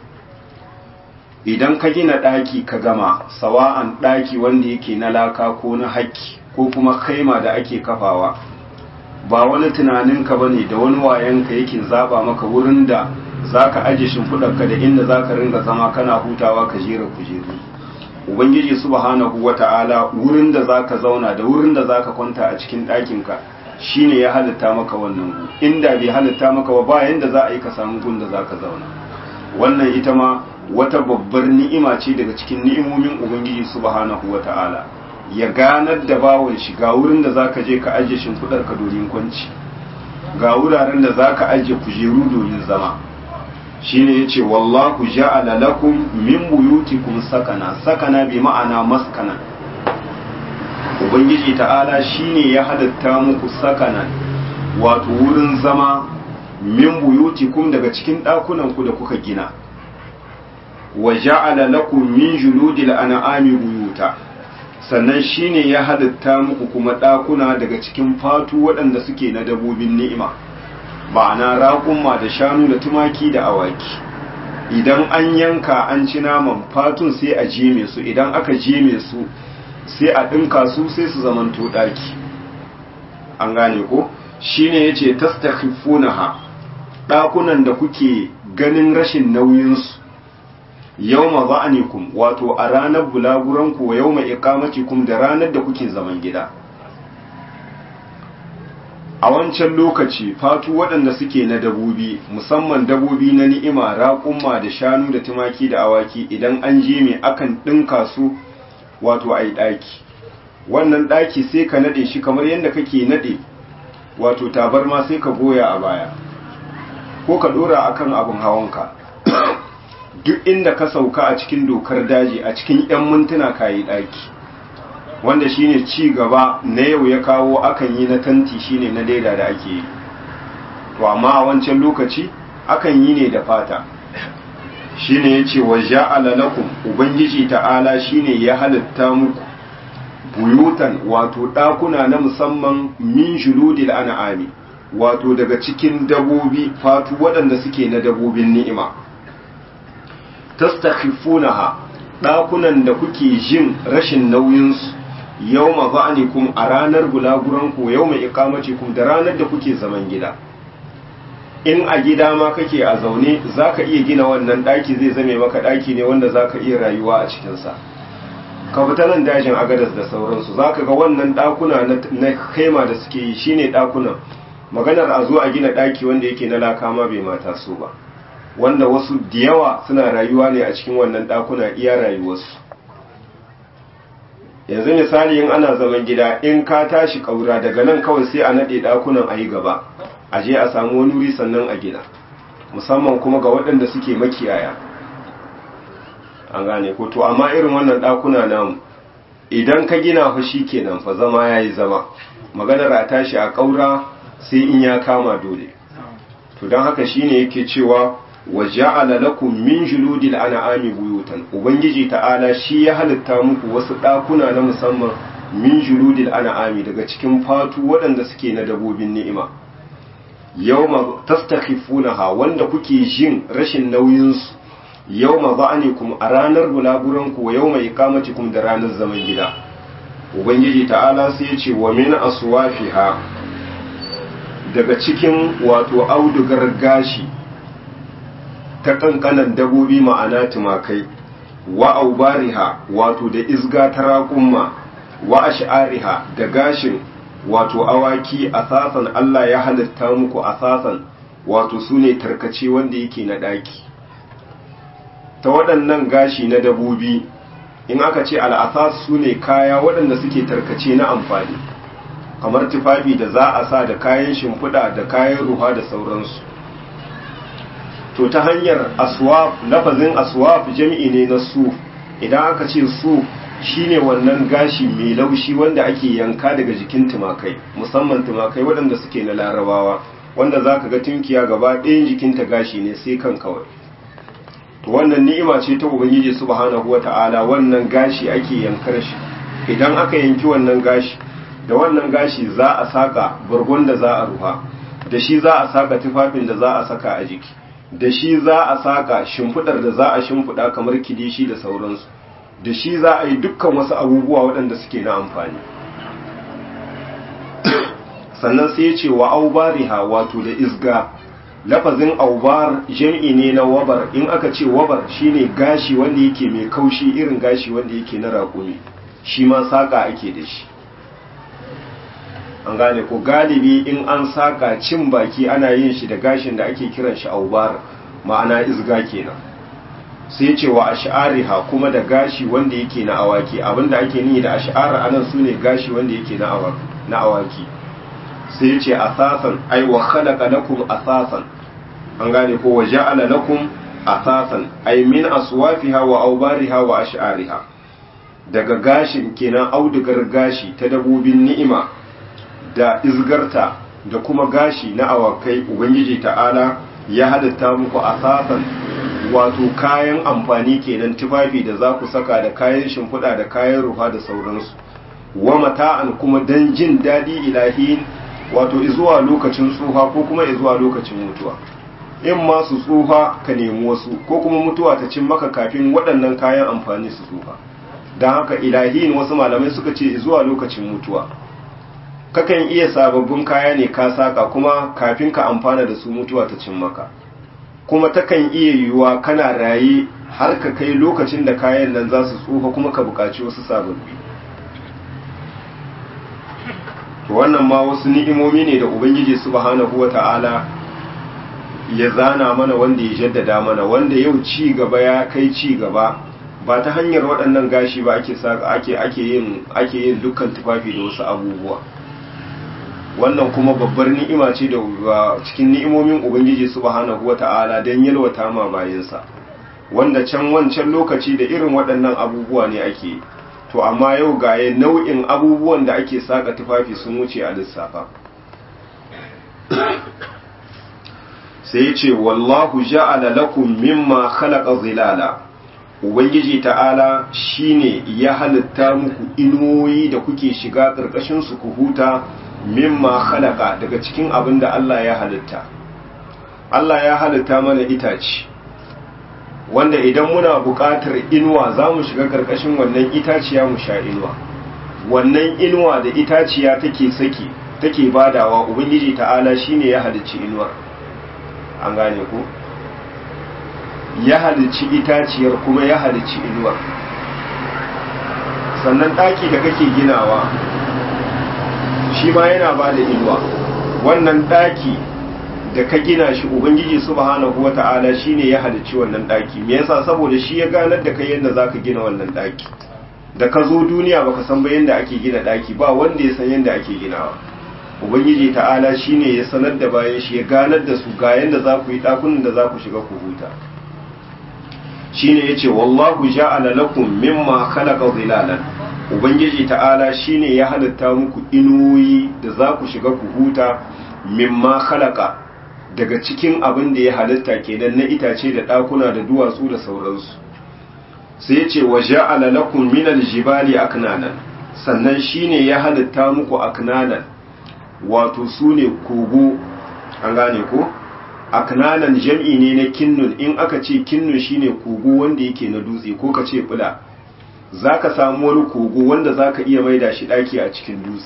Idan ka gina ɗaki ka gama, sawa'an ɗaki wanda yake na laka ko na haƙƙi ko kuma kaima da ake kafawa, ba wani tunaninka ba ne da wani wayanka yake zaba maka wurin da za ka aje shimfiɗarka da inda za ka ringa zama kana hutawa ka jera kujeru ubangiji subhanahu wa ta'ala wurin da za ka zauna da wurin da za ka kwanta a cikin ɗakinka shine ya halitta maka wannan gu inda bai halitta maka ba ba yanda za a yi ka samu gun da za ka zauna wannan ita ma wata babbar ni'ima ce daga cikin ni'imomin ubangiji subhanahu wa ta'ala ya ganar da bawon shi ga wurin da za ka je ka aje shimfiɗarka domin kwanci ga wuraren da za ka aje kujeru domin zama shine yace wallahu ja'ala lakum min buyutikum sakana sakana bi ma'ana maskana ubangiji ta'ala shine ya halatta muku sakana wato wurin zama min buyutikum daga cikin dakunan ku da kuka gina wa ja'ala lakum min juludil an'ami buyuta sannan shine ya halatta muku kuma dakuna daga cikin fatu waɗanda suke na dabobin ni'ima ma'ana raƙumma da shanu da tumaki da awaki idan an yanka an ci naman fatun sai a jeme su idan aka jeme su sai a ɗinka su sai su zamanto ɗaki an gane ko shine yace tastakhifunaha ɗakunan da kuke ganin rashin nauyinsu yawma za'anikum wato a ranar bulaguranku wa yawma iqamatikum da ranar da kuke zaman gida a wancan lokaci fatu waɗanda suke na dabobi musamman dabobi na ni'ima raƙumma da shanu da tumaki da awaki idan an je mai akan ɗinka su wato a yi ɗaki wannan ɗaki sai ka naɗe shi kamar yadda kake naɗe wato tabarma sai ka goya a baya ko ka ɗora akan abin hawanka duk inda ka sauka a cikin dokar daji a cikin 'yan mintuna ka yi ɗaki wanda shine ci gaba na yau ya kawo akan yi na tanti shine na leda da ake yi to amma a wancan lokaci akan yi ne da fata shine yace wa ja'ala lakum ubangiji ta'ala shine ya halitta muku buyutan wato dakuna na musamman min juludil an'ami wato daga cikin dabobi fatu waɗanda suke na dabobin ni'ima tastakhifunaha dakunan da kuke jin rashin nauyinsu yau ma za'anikum a ranar gulaguranku yau mai ikamacikum da ranar da kuke zaman gida in a gida ma kake a zaune za ka iya gina wannan ɗaki zai zame maka ɗaki ne wanda za ka iya rayuwa a cikinsa ka fita nan dajin agadas da sauransu za ka ga wannan ɗakuna na kaima da suke yi shine ɗakunan maganar a zo a gina ɗaki wanda yake na laka ma bai mata so ba wanda wasu da yawa suna rayuwa ne a cikin wannan ɗakuna iya rayuwarsu yanzu misali in ana zaman gida in ka tashi ƙaura daga nan kawai sai a naɗe ɗakunan a yi gaba a je a samu wani wuri sannan a gina musamman kuma ga waɗanda suke makiyaya an gane ko to amma irin wannan ɗakuna namu idan ka gina fa kenan fa zama yayi zama maganar a tashi a kaura sai in ya kama dole to don haka shine yake cewa wa ja'ala lakum min juludil an'ami buyutan ubangiji ta'ala shi ya halitta muku wasu dakuna na musamman min juludil an'ami daga cikin fatu waɗanda suke na dabobin ni'ima yawma tastakhifunaha wanda kuke jin rashin nauyin su yawma ba'anikum a ranar bulaguran ku yawma iqamatikum da ranar zaman gida ubangiji ta'ala sai ya ce wa min aswafiha daga cikin wato audugar gashi ta kankanan dabobi ma'ana tumakai wa aubariha wato da izga ta raƙumma wa ash'ariha da gashin wato awaki asasan Allah ya halitta muku asasan wato sune tarkace wanda yake na ɗaki ta waɗannan gashi na dabobi in aka ce al'asas sune kaya waɗanda suke tarkace na amfani kamar tufafi da za a sa da kayan shimfiɗa da kayan ruwa da sauransu to ta hanyar aswaf lafazin aswaf jami'i ne na suf idan aka ce suf shine wannan gashi mai laushi wanda ake yanka daga jikin tumakai musamman tumakai waɗanda suke na larabawa wanda za ka ga tunkiya gaba ɗayan jikinta gashi ne sai kan kawai to wannan ni'ima ce ta ubangiji subhanahu wata'ala wannan gashi ake yankar shi idan aka yanki wannan gashi da wannan gashi za a saka bargon da za a rufa da shi za a saka tufafin da za a saka a jiki da shi za a saka shimfidar da za a shimfida kamar kidishi da sauransu da shi za a yi dukkan wasu abubuwa waɗanda suke na amfani sannan sai ya ce wa aubariha wato da isga lafazin aubar jam'i ne na wabar in aka ce wabar shine gashi wanda yake mai kaushi irin gashi wanda yake na raƙumi shi ma saƙa ake da shi an gane ko galibi in an saka cin baki ana yin shi da gashin da ake kiran shi aubar ma'ana izga kenan sai ce wa ash'ariha kuma da gashi wanda yake na awaki abinda ake nihi da ash'ar anan sune gashi wanda yake na awaki na awaki sai ce asasan ai wa khalaqa lakum asasan an gane ko wa ja'ala lakum asasan ai min aswafiha wa aubariha wa ash'ariha daga gashin kenan audugar gashi ta dabobin ni'ima da izgarta da kuma gashi na awakai ubangiji ta'ala ya halitta muku asasan wato kayan amfani kenan tufafi da za ku saka da kayan shimfiɗa da kayan rufa da sauransu wa mata'an kuma dan jin daɗi ilahin wato izuwa lokacin tsufa ko kuma izuwa lokacin mutuwa in ma su tsufa ka nemi wasu ko kuma mutuwa ta cin maka kafin waɗannan kayan amfani su tsufa don haka ilahin wasu malamai suka ce zuwa lokacin mutuwa kakan iya sababbin kaya ne ka saka kuma kafin ka amfana da su mutuwa ta cin maka kuma takan iya yiwuwa kana raye har ka kai lokacin da kayan nan za su tsufa kuma ka buƙaci wasu sababbi to wannan ma wasu ni'imomi ne da ubangiji subhanahu wata'ala ya zana mana wanda ya jaddada mana wanda yau ci gaba ya kai ci gaba ba ta hanyar waɗannan gashi ba ake saka ake ake yin ake yin dukkan tufafi da wasu abubuwa wannan kuma babbar ni'ima ce da cikin ni'imomin ubangiji subhanahu wata'ala don yalwata ma bayansa wanda can wancan lokaci da irin waɗannan abubuwa ne ake to amma yau gaye nau'in abubuwan da ake saka tufafi sun wuce a lissafa sai ce wallahu ja'ala lakum mimma khalaqa zilala ubangiji ta'ala shine ya halitta muku inuwoyi da kuke shiga ƙarƙashin su ku huta mimma khalaqa daga cikin abin da Allah ya halitta Allah ya halitta mana itace wanda idan muna buƙatar inuwa za mu shiga ƙarƙashin wannan itaciya mu sha inuwa wannan inuwa da itaciya take saki take badawa ubangiji ta'ala shine ya halicci inuwar an gane ku ya halicci itaciyar kuma ya halicci inuwar sannan ɗaki da kake ginawa shi ma yana ba da inuwa wannan ɗaki da ka gina shi ubangiji subhanahu wata'ala shine ya halicci wannan ɗaki me yasa saboda shi ya ganar da kai yadda zaka gina wannan ɗaki da ka zo duniya baka san ba yadda ake gina ɗaki ba wanda ya san yadda ake ginawa ubangiji ta'ala shine ya sanar da bayan shi ya ganar da su ga yadda za ku yi ɗakunan da za ku shiga ku huta shine yace wallahu ja'ala lakum mimma khalaqa zilalan ubangiji ta'ala shine ya halitta muku inuyi da za ku shiga ku huta mimma khalaqa daga cikin abin da ya halitta kenan na itace da ɗakuna da duwatsu da sauransu sai ya ce wa ja'ala lakum minal jibali aknanan sannan shine ya halitta muku aknanan wato sune kogo an gane ko aknanan jam'i ne na kinnun in aka ce kinnun shine kogo wanda yake na dutse ko ka ce bula zaka samu wani kogo wanda zaka iya maida shi daki a cikin dutse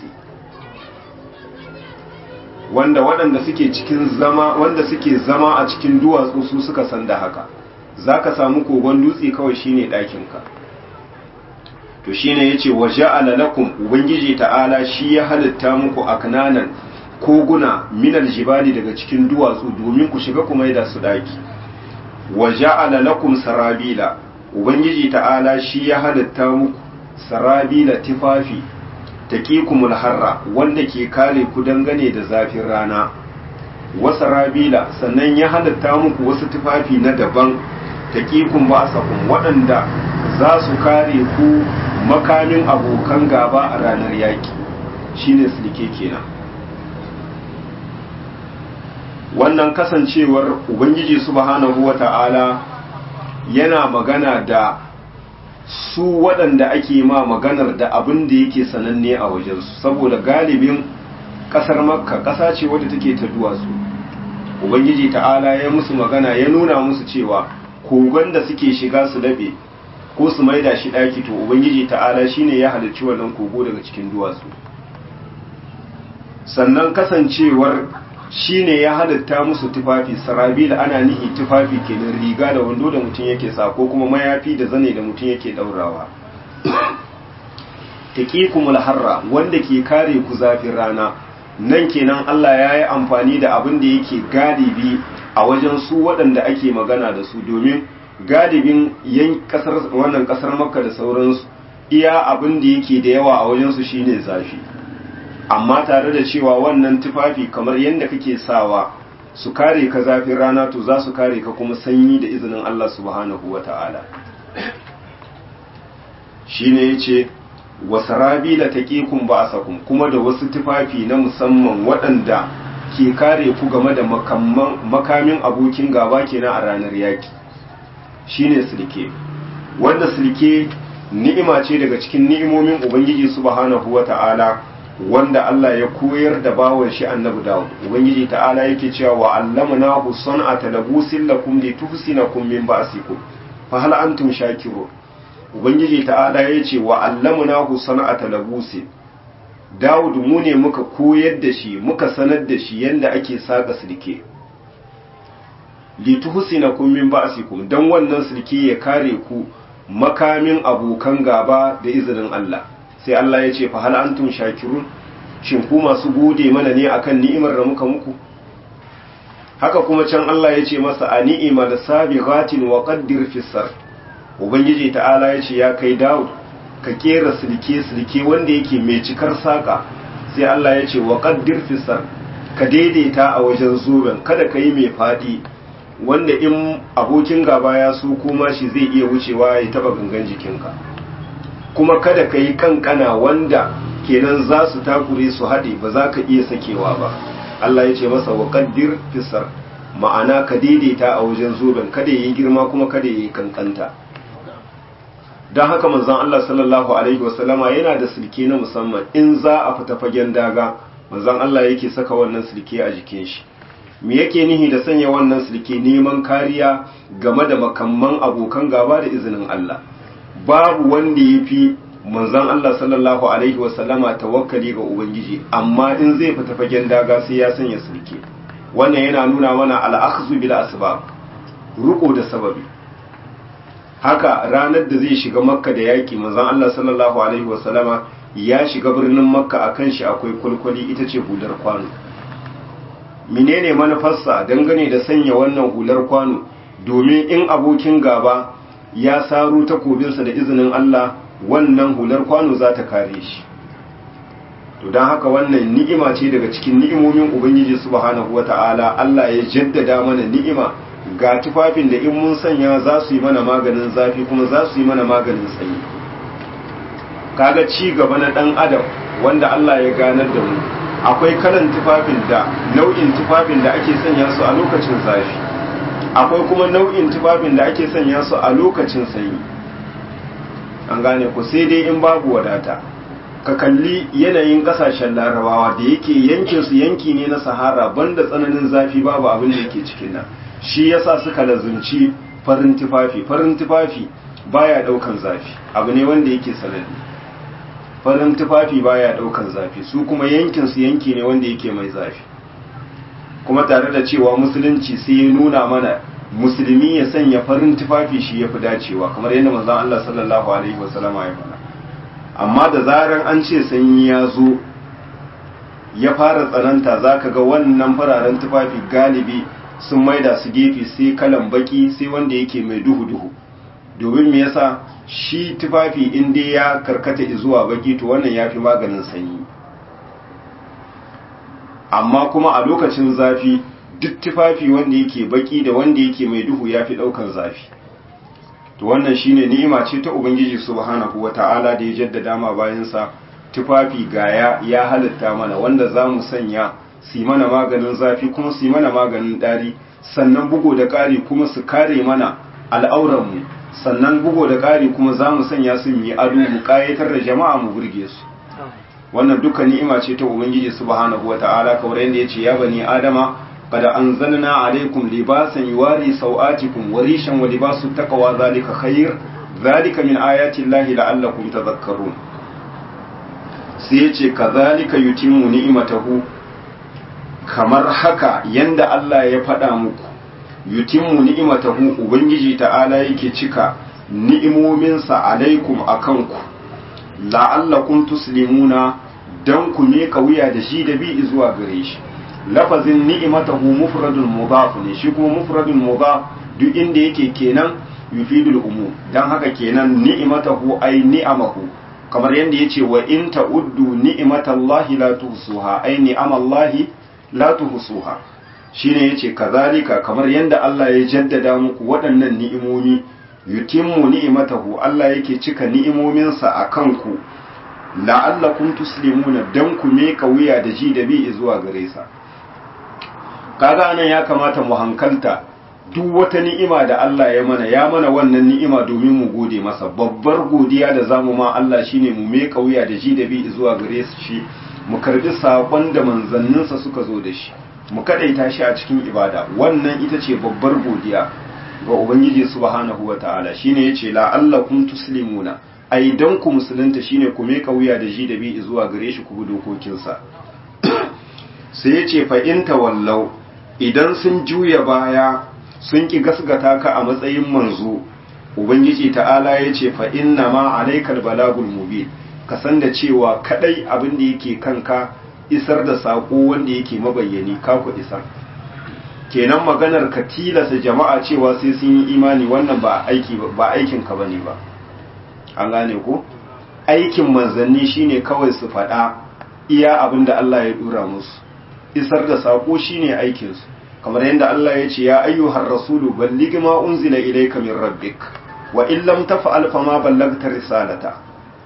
wanda waɗanda suke cikin zama wanda suke zama a cikin duwatsu su suka san da haka zaka samu kogon dutse kawai shine ɗakinka to shine yace wa ja'ala lakum ubangiji ta'ala shi ya halitta muku aknanan koguna minal jibali daga cikin duwatsu domin ku shiga kuma da su daki wa ja'ala lakum sarabila ubangiji ta'ala shi ya halitta muku sarabila tifafi taqikumul harra wanda ke kare ku dangane da zafin rana wa sarabila sannan ya halitta muku wasu tufafi na daban taqikum ba'sakum waɗanda za su kare ku makamin abokan gaba a ranar yaki shine silke kenan wannan kasancewar ubangiji subhanahu wata'ala yana magana da su waɗanda ake ma maganar da abin da yake sananne a wajensu saboda galibin ƙasar makka ƙasa ce wadda take ta duwatsu ubangiji ta'ala ya musu magana ya nuna musu cewa kogon da suke shiga su daɓe ko su maida shi ɗaki to ubangiji ta'ala shine ya halicci wannan kogo daga cikin duwatsu sannan kasancewar shine ya halitta musu tufafi sarabila ana nihi tufafi kenan riga da wando da mutum yake sa ko kuma mayafi da zane da mutum yake daurawa taqikumul harra wanda ke kare ku zafin rana nan kenan Allah ya yi amfani da abin da yake galibi a wajen su waɗanda ake magana da su domin galibin yan kasar wannan kasar makka da sauransu iya abin da yake da yawa a wajen su shine zafi amma tare da cewa wannan tufafi kamar yadda kake sawa su kare ka zafin rana to za su kare ka kuma sanyi da izinin Allah subhanahu wa ta'ala shi ne ya ce wasarabi la taƙikun ba a kuma da wasu tufafi na musamman waɗanda ke kare ku game da makamin abokin gaba kenan a ranar yaƙi shi ne silke wanda silke ni'ima ce daga cikin ni'imomin ubangiji subhanahu wa ta'ala wanda Allah ya koyar da bawon shi annabi Dawud ubangiji ta'ala yake cewa wa allamnahu san'ata labusin lakum li tuhsinakum min ba'sikum fa hal antum shakirun ubangiji ta'ala yace wa allamnahu san'ata labusin Dawud mu ne muka koyar da shi muka sanar da shi yanda ake saka silke li tuhsinakum min ba'sikum dan wannan silke ya kare ku makamin abokan gaba da izinin Allah sai Allah ya ce fa hal antum shakirun shin ku masu gode mana ne akan ni'imar da muka muku haka kuma can Allah ya ce masa a ni'ima da sabighatin wa qaddir fi sar ubangiji ta'ala ya ce ya kai Dawud ka kera silke silke wanda yake mai cikar saka sai Allah ya ce wa qaddir fi sar ka daidaita a wajen zoben kada ka yi mai fadi wanda in abokin gaba ya so kuma shi zai iya wucewa ya taba gangan jikinka kuma kada ka yi kankana wanda kenan za su takure su haɗe ba za ka iya sakewa ba Allah ya ce masa wa kaddir fisar ma'ana ka daidaita a wajen zoben kada ya yi girma kuma kada ya yi kankanta don haka manzon Allah sallallahu alaihi wasallama yana da silke na musamman in za a fita fagen daga manzon Allah yake saka wannan silke a jikin shi me yake nihi da sanya wannan silke neman kariya game da makamman abokan gaba da izinin Allah babu wanda ya fi manzon Allah sallallahu alaihi wasallama tawakkali ga ubangiji amma in zai fita fagen daga sai ya sanya silke wannan yana nuna mana al'akhzu bil asbab ruko da sababi haka ranar da zai shiga makka da yaki manzon Allah sallallahu alaihi wasallama ya shiga birnin makka akan shi akwai kulkuli ita ce hular kwano menene manufarsa dangane da sanya wannan hular kwano domin in abokin gaba ya saro takobinsa da izinin Allah wannan hular kwano za ta kare shi to don haka wannan ni'ima ce daga cikin ni'imomin ubangiji subhanahu wata'ala Allah ya jaddada mana ni'ima ga tufafin da in mun sanya za su yi mana maganin zafi kuma za su yi mana maganin sanyi kaga ci gaba na dan adam wanda Allah ya ganar da mu akwai kalan tufafin da nau'in tufafin da ake sanya su a lokacin zafi akwai kuma nau'in tufafin da ake sanya su a lokacin sanyi an gane ku sai dai in babu wadata ka kalli yanayin kasashen larabawa da yake yankin su yanki ne na sahara banda tsananin zafi babu abin da yake cikin nan shi yasa suka lazumci farin tufafi farin tufafi baya daukan zafi abu ne wanda yake sanadi farin tufafi baya daukan zafi su kuma yankin su yanki ne wanda yake mai zafi kuma tare da cewa musulunci sai ya nuna mana musulmi ya sanya farin tufafi shi yafi dacewa kamar yadda manzon Allah sallallahu alaihi wasallama ya faɗa amma da zaran an ce sanyi ya zo ya fara tsananta zaka ga wannan fararen tufafi galibi sun maida su gefe sai kalan baki sai wanda yake mai duhu duhu domin me yasa shi tufafi in dai ya karkata zuwa baki to wannan yafi maganin sanyi amma kuma a lokacin zafi duk tufafi wanda yake baki da wanda yake mai duhu yafi daukan zafi to wannan shine ni'ima ce ta ubangiji subhanahu wata'ala da ya jaddada ma bayan sa tufafi gaya ya halitta mana wanda zamu sanya su mana maganin zafi kuma su mana maganin dari sannan bugo da ƙari kuma su kare mana al'auranmu sannan bugo da ƙari kuma za mu sanya su yi ado mu ƙayatar da jama'a mu burge su wannan duka ni'ima ce ta ubangiji subhanahu wata'ala kamar yadda yace ya bani adama qad anzalna alaykum libasan yuwari sawatikum wa rishan wa libasu taqwa zalika khair zalika min ayati llahi la'allakum tadhakkarun sai yace kadhalika yutimmu ni'matahu kamar haka yanda Allah ya faɗa muku yutimmu ni'matahu ubangiji ta'ala yake cika ni'imominsa alaikum akanku la'allakum tuslimuna dan ku me wuya da shi da bi zuwa gare shi lafazin ni'matahu mufradun mudaf ne shi kuma mufradun mudaf duk inda yake kenan yufidul umum dan haka kenan ni'matahu ay ni'amahu kamar yanda yace wa in ta'uddu ni'matallahi la tuhsuha ay ni'amallahi la tuhsuha shine yace kazalika kamar yanda Allah ya jaddada muku waɗannan ni'imomi yutimmu ni'matahu Allah yake cika ni'imominsa akan ku la'allakum tuslimuna dan ku me wuya da ji da bi zuwa gare sa kaga anan ya kamata mu hankalta duk wata ni'ima da Allah ya mana ya mana wannan ni'ima domin mu gode masa babbar godiya da zamu ma Allah shine mu me wuya da ji da bi zuwa gare shi mu karbi sabon da manzanninsa suka zo da shi mu kadaita shi a cikin ibada wannan ita ce babbar godiya ga ubangiji subhanahu wataala shine yace la'allakum tuslimuna ai dan ku musulunta shine ku meka wuya da ji da bi zuwa gare shi ku bi dokokinsa sai yace fa in tawallau idan sun juya baya sun ki gasgata ka a matsayin manzo ubangiji ta'ala yace fa inna ma alaikal balagul mubin ka san da cewa kadai abin da yake kanka isar da sako wanda yake mabayyani ka ku isar kenan maganar ka tilasa jama'a cewa sai sun yi imani wannan ba aiki ba aikin ka bane ba an gane ko aikin manzanni shine kawai su faɗa iya abin da Allah ya dura musu isar da sako shine aikin su kamar yadda Allah ya ce ya ayyuhar rasulu balligh ma unzila ilayka min rabbik wa in lam taf'al fama ballagta risalata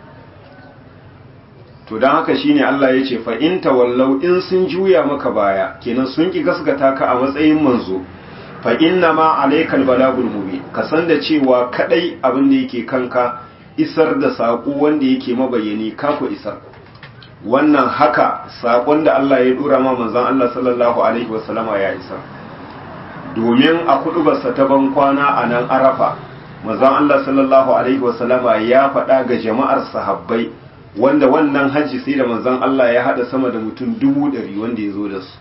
to don haka shine Allah ya ce fa in tawallau in sun juya maka baya kenan sun ki gaskata ka a matsayin manzo fa inna ma alaikal balagul mubin ka san da cewa kadai abin da yake kanka isar da sako wanda yake mabayani ka ku isar wannan haka sakon da Allah ya dora ma manzon Allah sallallahu alaihi wasallama ya isar domin a kudubarsa ta ban kwana a nan arafa manzon Allah sallallahu alaihi wasallama ya faɗa ga jama'ar sahabbai wanda wannan hajji sai da manzon Allah ya hada sama da mutum dubu ɗari wanda ya zo da su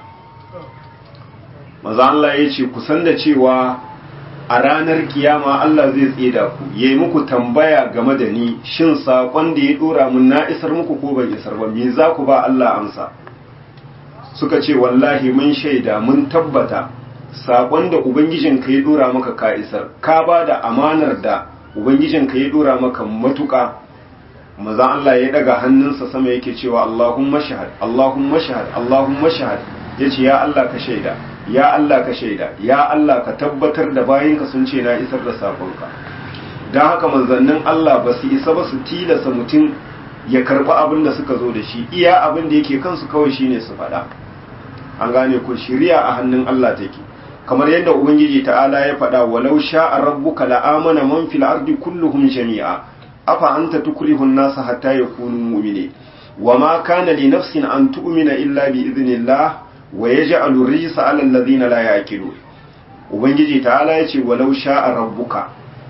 manzon Allah ya ce kusan da cewa a ranar kiyama Allah zai tseda ku ya yi muku tambaya game da ni shin saƙon da ya ɗora mun na isar muku ko ban isar ba me za ku ba Allah amsa suka ce wallahi mun shaida mun tabbata saƙon da ubangijinka ya ɗora maka ka isar ka ba da amanar da ubangijinka ya ɗora maka matuƙa maza Allah ya daga hannunsa sama yake cewa Allahumma shahad Allahumma shahad Allahumma shahad yace ya Allah ka shaida ya Allah ka shaida ya Allah ka tabbatar da bayinka sun ce na isar da sakonka don haka manzannin Allah ba su isa ba su tilasa mutum ya karɓi abin da suka zo da shi iya abin da yake kansu kawai shine su faɗa an gane ku shiriya a hannun Allah take kamar yadda ubangiji ta'ala ya faɗa walau sha'a rabbuka la'amana man fil ardi kulluhum jami'a afa anta tukrihu an-nasa hatta yakunu mu'minin wama kana li nafsin an tu'mina illa bi idhnillah wa yaj'alu rijsa 'ala alladhina la ya'qilun ubangiji ta'ala ya ce walau sha'a rabbuka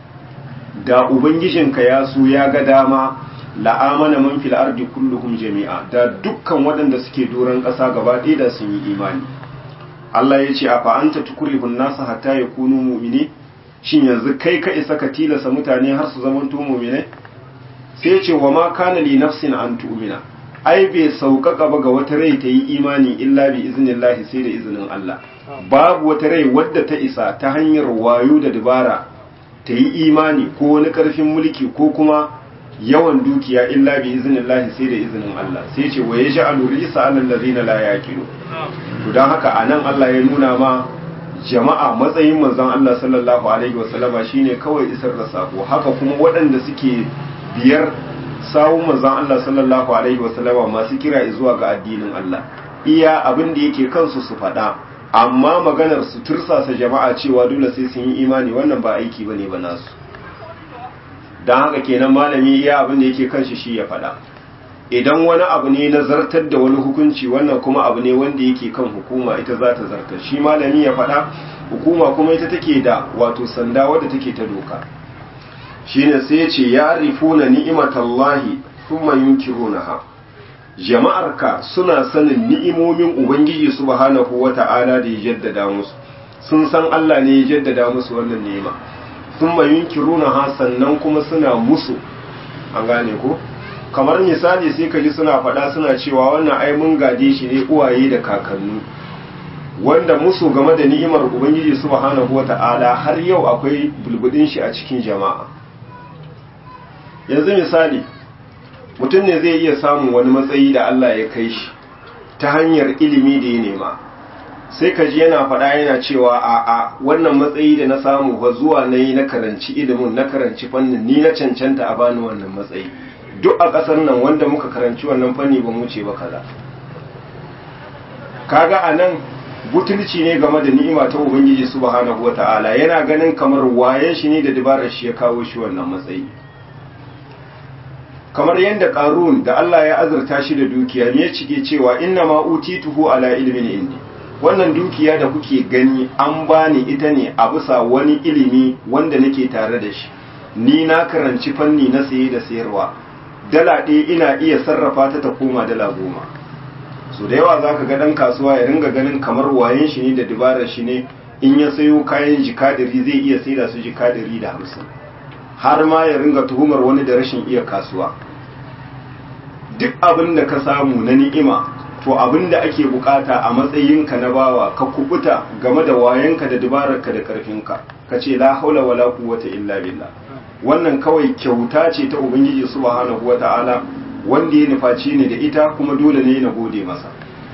da ubangijinka ya so ya ga dama la'amana man fil ardi kulluhum jami'a da dukkan waɗanda suke doron ƙasa gaba ɗaya da sun yi imani Allah ya ce a fa'anta tukurihun nasa hatta ya kunu mumini shin yanzu kai ka isa ka tilasa mutane har su zamanto mumine sai ya ce wa ma kana li nafsin an tu'mina ai bai sauƙaƙa ba ga wata rai ta yi imani illa bi iznillahi sai da izinin Allah babu wata rai wadda ta isa ta hanyar wayo da dabara ta yi imani ko wani ƙarfin mulki ko kuma yawan dukiya illa bi iznillahi sai da izinin Allah sai ce wa yaj'alu risa 'alal ladina la yaqilu to dan haka anan Allah ya nuna ma jama'a matsayin manzon Allah sallallahu alaihi wasallama shine kawai isar da sako haka kuma waɗanda suke biyar sawun manzon Allah sallallahu alaihi wasallama masu kira zuwa ga addinin Allah iya abin da yake kansu su faɗa amma maganar su tursasa jama'a cewa dole sai sun yi imani wannan ba aiki bane ba nasu don haka kenan malami iya abin da yake kanshi shi ya faɗa idan wani abu ne na zartar da wani hukunci wannan kuma abu ne wanda yake kan hukuma ita za ta zartar shi malami ya faɗa hukuma kuma ita take da wato sanda wadda take ta doka shine sai ya ce ya rifuna ni'imatallahi thumma yunkirunaha jama'arka suna sanin ni'imomin ubangiji subhanahu wata'ala da ya jaddada musu sun san Allah ne ya jaddada musu wannan ni'ima thumma yunkirunaha sannan kuma suna musu an gane ko kamar misali sai ka ji suna faɗa suna cewa wannan ai mun gade shi ne uwaye da kakannu wanda musu game da ni'imar ubangiji subhanahu wata'ala har yau akwai bulbudin shi a cikin jama'a yanzu misali mutum ne zai iya samun wani matsayi da Allah ya kai shi ta hanyar ilimi da ya nema sai ka ji yana faɗa yana cewa a a wannan matsayi da na samu ba zuwa na yi na karanci ilimin na karanci fannin ni na cancanta a bani wannan matsayi duk a ƙasar nan wanda muka karanci wannan fanni ba mu ce ba kaza kaga a nan butulci ne game da ni'ima ta ubangiji subhanahu wata'ala yana ganin kamar wayen shi ne da dabarar shi ya kawo shi wannan matsayi kamar yadda qarun da Allah ya azurta shi da dukiya ne ya cike cewa inna ma utituhu ala ilmin indi wannan dukiya da kuke gani an bani ita ne a bisa wani ilimi wanda nake tare da shi ni na karanci fanni na saye da sayarwa dala ɗaya ina iya sarrafa ta ta koma dala goma so da yawa za ka ga ɗan kasuwa ya ringa ganin kamar wayen shi ne da dabarar shi ne in ya sayo kayan jikadiri zai iya saida su jikadiri da hamsin har ma ya ringa tuhumar wani da rashin iya kasuwa duk abin da ka samu na ni'ima to abin da ake bukata a matsayinka na bawa ka kubuta game da wayanka da dabararka da karfinka ka ce la haula wala quwwata illa billah wannan kawai kyauta ce ta ubangiji subhanahu wata'ala wanda ya nufaci ne da ita kuma dole ne na gode masa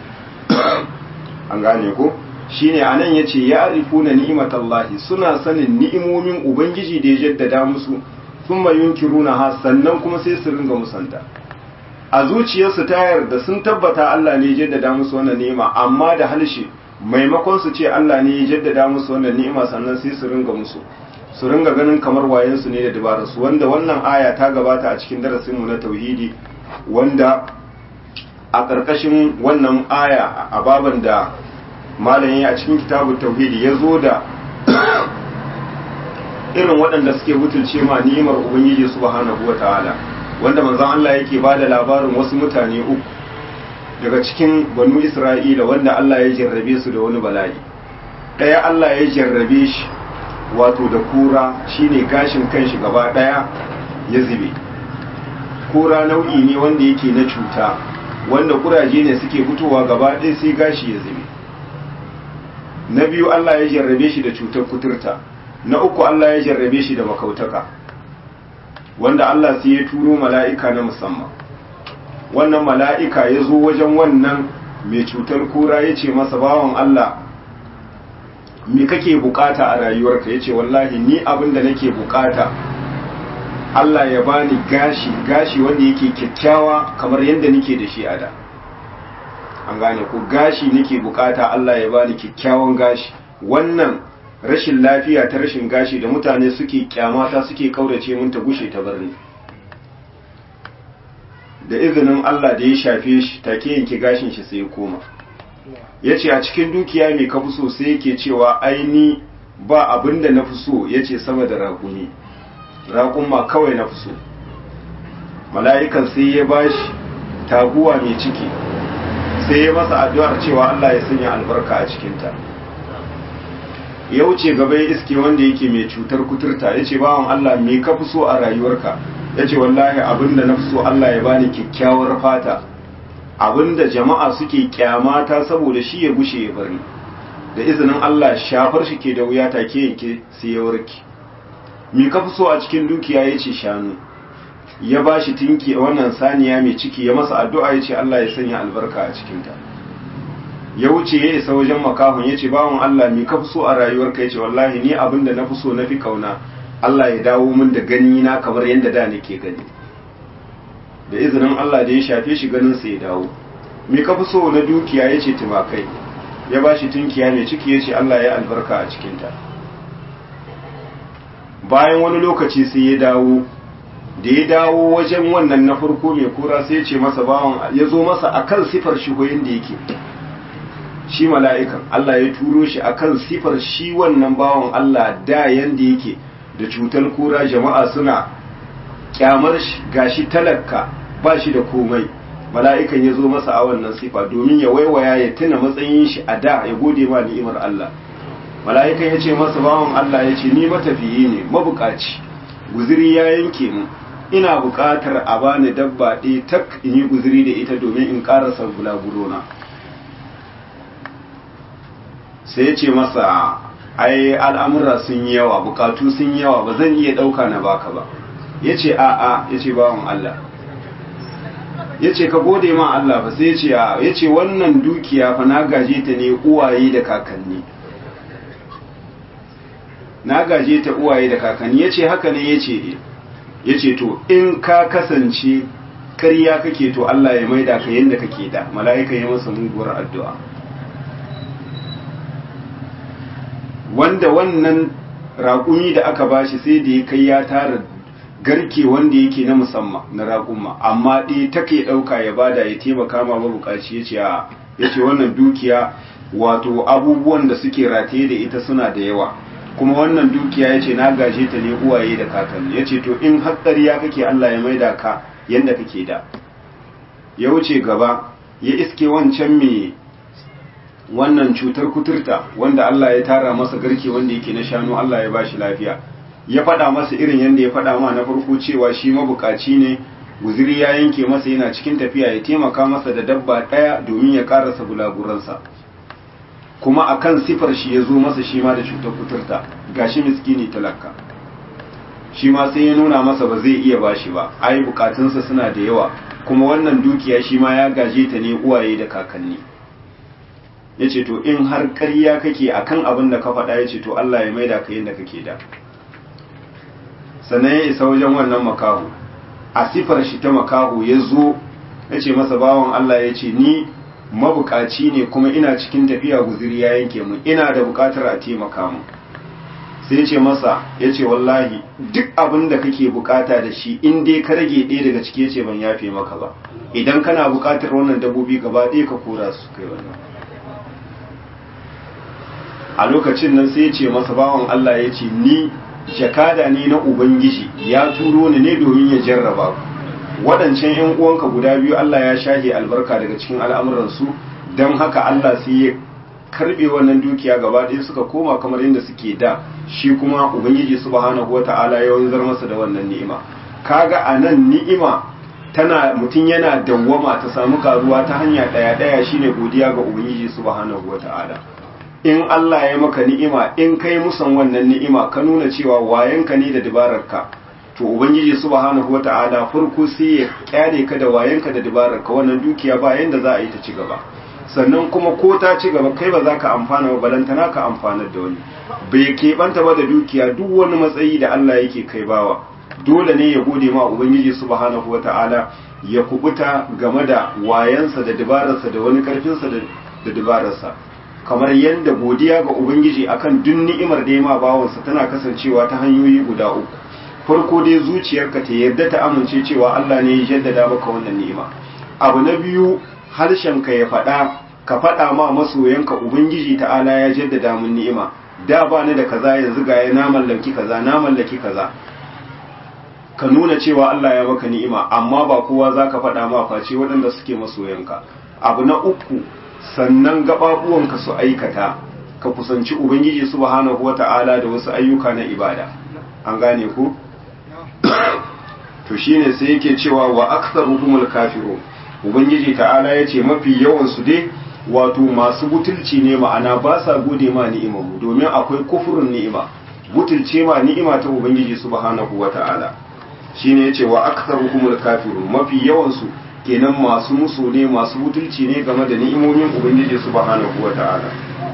an gane ko shine anan yace ya arifuna ni'matallahi suna sanin ni'imomin ubangiji da ya jaddada musu thumma yunkiruna ha sannan kuma sai su ringa musanta a zuciyarsu ta yarda sun tabbata Allah ne ya jaddada musu wannan ni'ima amma da halshe maimakon su ce Allah ne ya jaddada musu wannan ni'ima sannan sai su ringa musu su ringa ganin kamar wayensu ne da dabararsu wanda wannan aya ta gabata a cikin darasinmu na tauhidi wanda a ƙarƙashin wannan aya a baban da malamin a cikin kitabun tauhidi ya zo da irin waɗanda suke butulce ma ni'imar ubangiji subhanahu wataala wanda manzon Allah yake ba da labarin wasu mutane uku daga cikin banu Isra'ila wanda Allah ya jarrabe su da wani bala'i ɗaya Allah ya jarrabe shi wato da kura shine gashin kanshi gaba ɗaya ya zube kura nau'i ne wanda yake na cuta wanda kuraje ne suke fitowa gaba ɗaya sai gashi ya zube na biyu Allah ya jarrabe shi da cutar kuturta na uku Allah ya jarrabe shi da makautaka wanda Allah sai ya turo mala'ika na musamman wannan mala'ika ya zo wajen wannan mai cutar kura ya ce masa bawan Allah me kake bukata a rayuwarka ya ce wallahi ni abin da nake bukata Allah ya bani gashi gashi wanda yake kyakkyawa kamar yadda nake da shi a da an gane ko gashi nake bukata Allah ya bani kyakkyawan gashi wannan rashin lafiya ta rashin gashi da mutane suke kyamata suke kaurace mun ta gushe ta barni da izinin Allah da ya shafe shi take yanke gashin shi sai ya koma yace a cikin dukiya mai kafi so sai yake cewa aini ba abinda na fi so yace sama da raƙumi raƙumma kawai na fi so mala'ikan sai ya bashi taguwa mai ciki sai ya masa addu'ar cewa Allah ya sanya albarka a cikinta ya wuce gaba ya iske wanda yake mai cutar kuturta ya ce bawan Allah me ka fi so a rayuwarka ya ce wallahi abinda na fi so Allah ya bani kyakkyawar fata abinda jama'a suke kyamata saboda shi ya gushe ya bari da izinin Allah shafar shi ke da wuya take yanke sai ya warke me ka fi so a cikin dukiya ya ce shanu ya ba shi tinki wannan saniya mai ciki ya masa addu'a ya ce Allah ya sanya albarka a cikinta ya wuce ya isa wajen makahun ya ce bawan Allah me ka fi so a rayuwarka ya ce wallahi ni abin da na fi so na fi kauna Allah ya dawo min da gani na kamar yadda da nake gani da izinin Allah da ya shafe shi ganin sa ya dawo me ka fi so na dukiya ya ce tumakai ya ba shi tunkiya mai ciki ya ce Allah ya albarka a cikinta bayan wani lokaci sai ya dawo da ya dawo wajen wannan na farko mai kura sai ya ce masa bawan ya zo masa akan sifar shi ko yanda yake shi mala'ikan Allah ya turo shi akan sifar shi wannan bawan Allah da yanda yake da cutar kura jama'a suna kyamar shi gashi talaka ba shi da komai mala'ikan ya zo masa a wannan sifa domin ya waiwaya ya tuna matsayin shi a da ya gode ma ni'imar Allah mala'ikan ya ce masa bawan Allah ya ce ni matafiyi ne mabukaci guziri ya yanke mu ina buƙatar a bani dabba ɗaya tak in yi guziri da ita domin in ƙarasa bulagurona sai ya ce masa ai al'amura sun yi yawa bukatu sun yi yawa ba zan iya ɗauka na baka ba ya ce a'a ya ce bawan Allah ya ce ka gode ma Allah ba sai ya ce a ya ce wannan dukiya fa na gaje ta ne uwaye da kakanni na gaje ta uwaye da kakanni ya ce haka ne ya ce ya ce to in ka kasance karya kake to Allah ya maida ka yadda kake da mala'ika ya masa muguwar addu'a wanda wannan raƙumi da aka bashi sai da ya kai ya tara garke wanda yake na musamman na raƙuma amma ɗaya take ɗauka ya bada ya taimaka ma mabukaci ya ce ya ce wannan dukiya wato abubuwan da suke rataye da ita suna da yawa kuma wannan dukiya ya ce na gaje ta ne uwaye da kakanni ya ce to in hatsariya kake Allah ya maida ka yadda kake da ya wuce gaba ya iske wancan mai wannan cutar kuturta wanda Allah ya tara masa garke wanda yake na shanu Allah ya bashi lafiya ya faɗa masa irin yadda ya faɗa ma na farko cewa shi mabukaci ne guziri ya yanke masa yana cikin tafiya ya taimaka masa da dabba ɗaya domin ya ƙarasa bulaguransa kuma akan sifar shi ya zo masa shi ma da cutar kuturta gashi miskini talaka shi ma sai ya nuna masa ba zai iya bashi ba ai bukatunsa suna da yawa kuma wannan dukiya shi ma ya gaje ta ne uwaye da kakanni ya ce to in har ƙarya kake akan abin da ka faɗa ya ce to Allah ya maida ka yadda kake da sannan ya isa wajen wannan makahu a sifar shi ta makahu ya zo ya ce masa bawan Allah ya ce ni mabukaci ne kuma ina cikin tafiya guziri ya yanke mu ina da bukatar a taimaka mu sai ya ce masa ya ce wallahi duk abin da kake bukata da shi in dai ka rage ɗaya daga ciki ya ce ban yafe maka ba idan kana bukatar wannan dabbobi gaba ɗaya ka kora su kai wannan a lokacin nan sai ya ce masa bawan Allah ya ce ni jakada ne na ubangiji ya turo ni ne domin ya jarraba ku waɗancan ‘yan uwanka guda biyu Allah ya shahe albarka daga cikin al'amuransu don haka Allah sai ya karɓe wannan dukiya gaba ɗaya suka koma kamar yadda suke da shi kuma Ubangiji subhanahu wata'ala ya wanzar masa da wannan ni'ima kaga a nan ni'ima tana mutum yana dawwama ta samu karuwa ta hanya ɗaya ɗaya shine godiya ga Ubangiji subhanahu wata'ala in Allah ya maka ni'ima in kai musan wannan ni'ima ka nuna cewa wayanka ne da dabararka to ubangiji subhanahu wata'ala farko sai ya kyale ka da wayanka da dabararka wannan dukiya ba yanda za a yi ta ci gaba sannan kuma ko ta ci gaba kai ba za ka amfana ba balantana ka amfanar da wani bai keɓanta ba da dukiya duk wani matsayi da Allah yake kai bawa dole ne ya gode ma ubangiji subhanahu wata'ala ya kubuta game da wayansa da dabararsa da wani karfinsa da dabararsa kamar yadda godiya ga ubangiji akan duk ni'imar da ya ma bawansa tana kasancewa ta hanyoyi guda uku farko dai zuciyarka ta yarda ta amince cewa Allah ne ya jaddada maka wannan ni'ima abu na biyu harshenka ya faɗa ka faɗa ma masoyanka ubangiji ta'ala ya jaddada mun ni'ima da ba ni da kaza yanzu ga na mallaki kaza na mallaki kaza ka nuna cewa Allah ya maka ni'ima amma ba kowa zaka faɗa ma face waɗanda suke masoyanka abu na uku sannan gababuwanka su aikata ka kusanci ubangiji subhanahu wata'ala da wasu ayyuka na ibada an gane ku to shine sai yake cewa wa aktsaruhumul kafirun ubangiji ta'ala yace mafi yawan su dai wato masu butulci ne ma'ana ba sa gode ma ni'imar mu domin akwai kufurin ni'ima butulce ma ni'ima ta ubangiji subhanahu wata'ala shine yace wa aktsaruhumul kafirun mafi yawan su kenan masu musu ne masu butulci ne game da ni'imomin ubangiji subhanahu wata'ala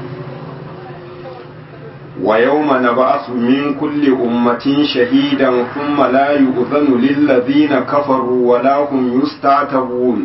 wa yawma nab'athu min kulli ummatin shahidan thumma la yu'dhanu lil ladhina kafaru wa la hum yusta'tabun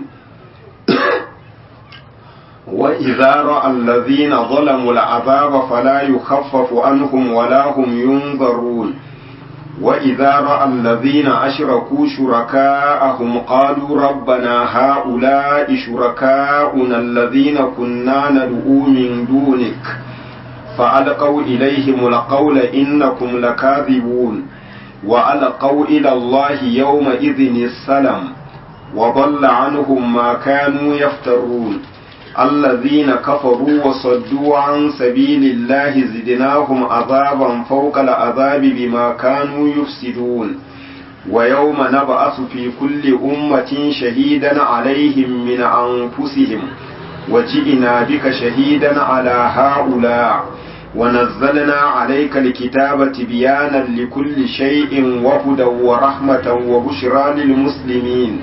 wa idza ra'a alladhina zalamu al'adaba fala yukhaffafu anhum wa la hum yunzarun وإذا رأى الذين أشركوا شركاءهم قالوا ربنا هؤلاء شركاؤنا الذين كنا ندعو من دونك فألقوا إليهم القول إنكم لكاذبون وألقوا إلى الله يومئذ السلام وضل عنهم ما كانوا يفترون الذين كفروا وصدوا عن سبيل الله زدناهم عذابا فوق العذاب بما كانوا يفسدون ويوم نبعث في كل أمة شهيدا عليهم من أنفسهم وجئنا بك شهيدا على هؤلاء ونزلنا عليك الكتاب تبيانا لكل شيء وهدى ورحمة وبشرى للمسلمين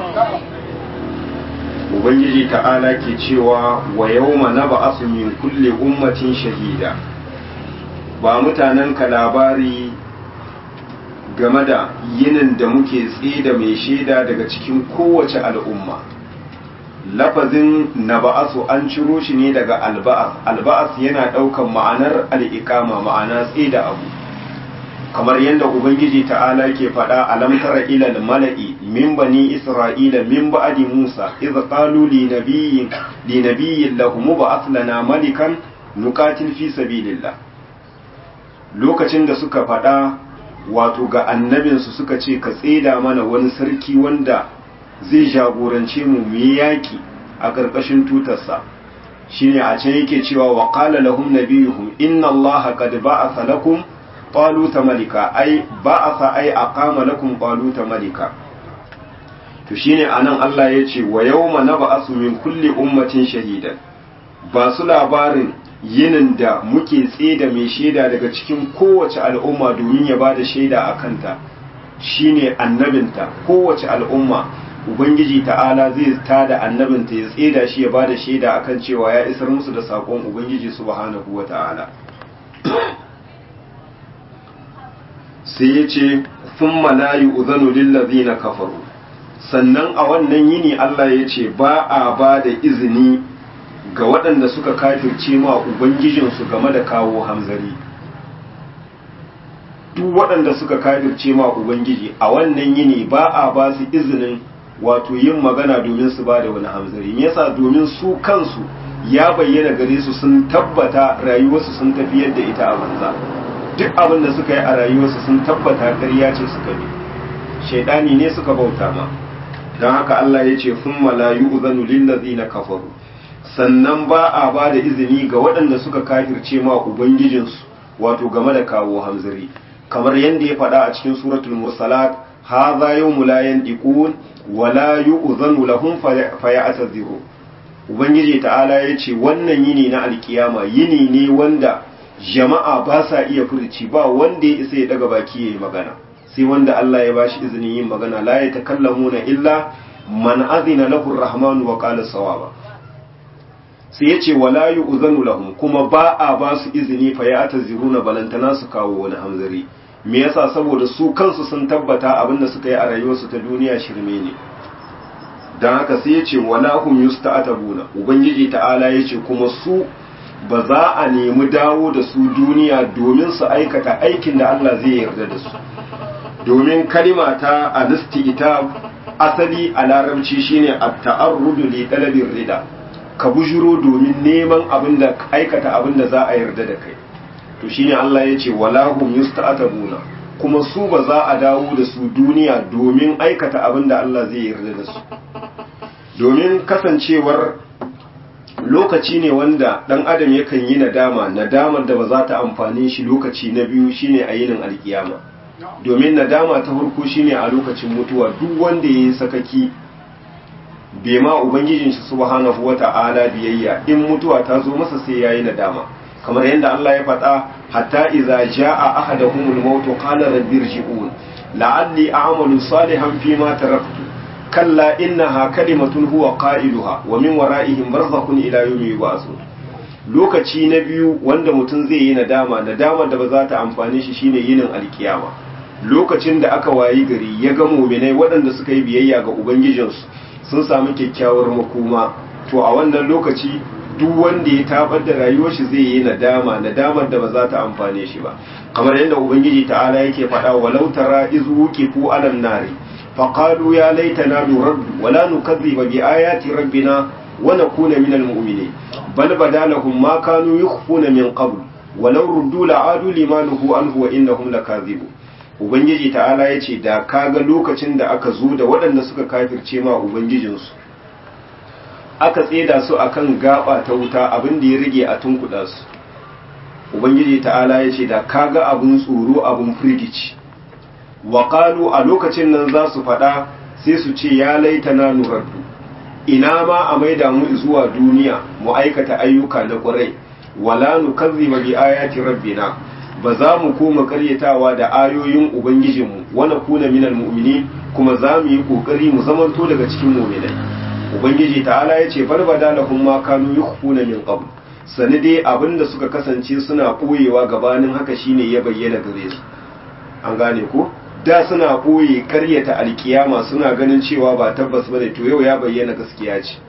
ubangiji ta'ala ke cewa wa yawma nab'asu min kulli ummatin shahida ba mutanen ka labari game da yinin da muke tsida mai shaida daga cikin kowace al'umma lafazin naba'asu an ciro shi ne daga alba'as alba'as yana ɗaukan ma'anar al'iƙama ma'ana tsida abu kamar yadda ubangiji ta'ala ke faɗa alam tara ila mala'i min bani isra'ila min ba'di musa idh qalu li nabiyyin li nabiyyin lahum ba'ath lana malikan nuqatil fi sabilillah lokacin da suka faɗa wato ga annabinsu suka ce ka tseda mana wani sarki wanda zai jagorance mu mu yi yaki a ƙarƙashin tutarsa shine a can yake cewa wa qala lahum nabiyuhum inna allaha qad ba'atha lakum taluta malika ai ba'atha ai aqama lakum taluta malika to shine anan Allah ya ce wa yawma nab'asu min kulli ummatin shahidan ba su labarin yinin da muke tseda mai shaida daga cikin kowace al'umma domin ya bada shaida a kanta shine annabinta kowace al'umma ubangiji ta'ala zai tada annabinta ya tseda shi ya bada shaida akan cewa ya isar musu da sakon ubangiji subhanahu wata'ala sai ya ce sun malayi uzanu lillazina kafaru sannan a wannan yini Allah ya ce ba a ba da izini ga waɗanda suka kafirce ma ubangijinsu game da kawo hamzari duk waɗanda suka kafirce ma ubangiji a wannan yini ba a ba su izinin wato yin magana domin su ba da wani hamzari me yasa domin su kansu ya bayyana gare su sun tabbata rayuwarsu sun tafi yadda ita a banza duk abin da suka yi a rayuwarsu sun tabbata ƙarya ce suka bi shaidani ne suka bauta ma don haka Allah ya ce sun malayu uzanu lillazina kafaru sannan ba a ba da izini ga waɗanda suka kafirce ma ubangijinsu wato game da kawo hamzari kamar yadda ya faɗa a cikin suratul mursalat hadha yawmu la yandiqun wa la yu'zanu lahum fayatadhiru ubangiji ta'ala ya ce wannan yini na alkiyama yini ne wanda jama'a ba sa iya furci ba wanda ya isa ya daga baki yayi magana sai wanda Allah ya bashi izinin yin magana la ya takallamuna illa man azina lahu ar-rahman wa qala sawaba sai ya ce wala yu'zanu lahum kuma ba a ba su izini fa ya ataziruna balantana su kawo wani hamzari me yasa saboda su kansu sun tabbata abinda suka yi a rayuwarsu ta duniya shirme ne don haka sai ya ce wala hum yusta'tabuna ubangiji ta'ala ya ce kuma su ba za a nemi dawo da su duniya domin su aikata aikin da Allah zai yarda da su domin kalima ta ita asali a larabci shine at-ta'arrudu li talabir rida ka bujuro domin neman abin da aikata abin da za a yarda da kai to shine Allah ya ce wala hum yusta'tabuna kuma su ba za a dawo da su duniya domin aikata abin da Allah zai yarda da su domin kasancewar lokaci ne wanda dan adam yakan yi nadama nadamar da ba za ta amfane shi lokaci na biyu shine a yinin alkiyama domin nadama ta farko shine a lokacin mutuwa duk wanda ya yi sakaki bai ma ubangijin shi subhanahu wata'ala biyayya in mutuwa ta zo masa sai yayi nadama kamar yadda Allah ya faɗa hatta idza jaa ahaduhumul maut qala rabbi irji'un la'alli a'malu salihan fima taraktu kalla innaha kalimatun huwa qailuha wa min wara'ihim barzakhun ila yawmi yub'athun lokaci na biyu wanda mutum zai yi nadama nadama da ba za ta amfane shi shine yinin alkiyama lokacin da aka wayi gari ya ga muminai waɗanda suka yi biyayya ga ubangijinsu sun samu kyakkyawar makoma to a wannan lokaci duk wanda ya tabar da rayuwar shi zai yi nadama nadamar da ba za ta amfane shi ba kamar yadda ubangiji ta'ala yake faɗa walau tara izu wuqifu alan nari faqalu ya laitana nuraddu wala nukazziba bi ayati rabbina wa nakuna minal mu'minin bal badalahum ma kanu yukhfuna min qabl walau ruddu la'adu limanuhu anhu wa innahum lakazibun ubangiji ta'ala ya ce da kaga lokacin da aka zo da waɗanda suka kafirce ma ubangijinsu aka tseda su akan gaba ta wuta abin da ya rage a tunkuɗa su ubangiji ta'ala ya ce da kaga abin tsoro abin firgici waƙalu a lokacin nan za su faɗa sai su ce ya laita na nurardu ina ma a maida mu zuwa duniya mu aikata ayyuka na ƙwarai wala nukazziba bi ayati rabbina ba za mu koma karyatawa da ayoyin ubangijinmu wani kuna minal mu'mini kuma za mu yi kokari mu zamanto daga cikin mu'minai ubangiji ta'ala ya ce barbada lahum ma kanu yukhfuna min qabl sani dai abinda suka kasance suna koyewa gabanin haka shine ya bayyana gare su an gane ko da suna koye karyata alkiyama suna ganin cewa ba tabbas bane to yau ya bayyana gaskiya ce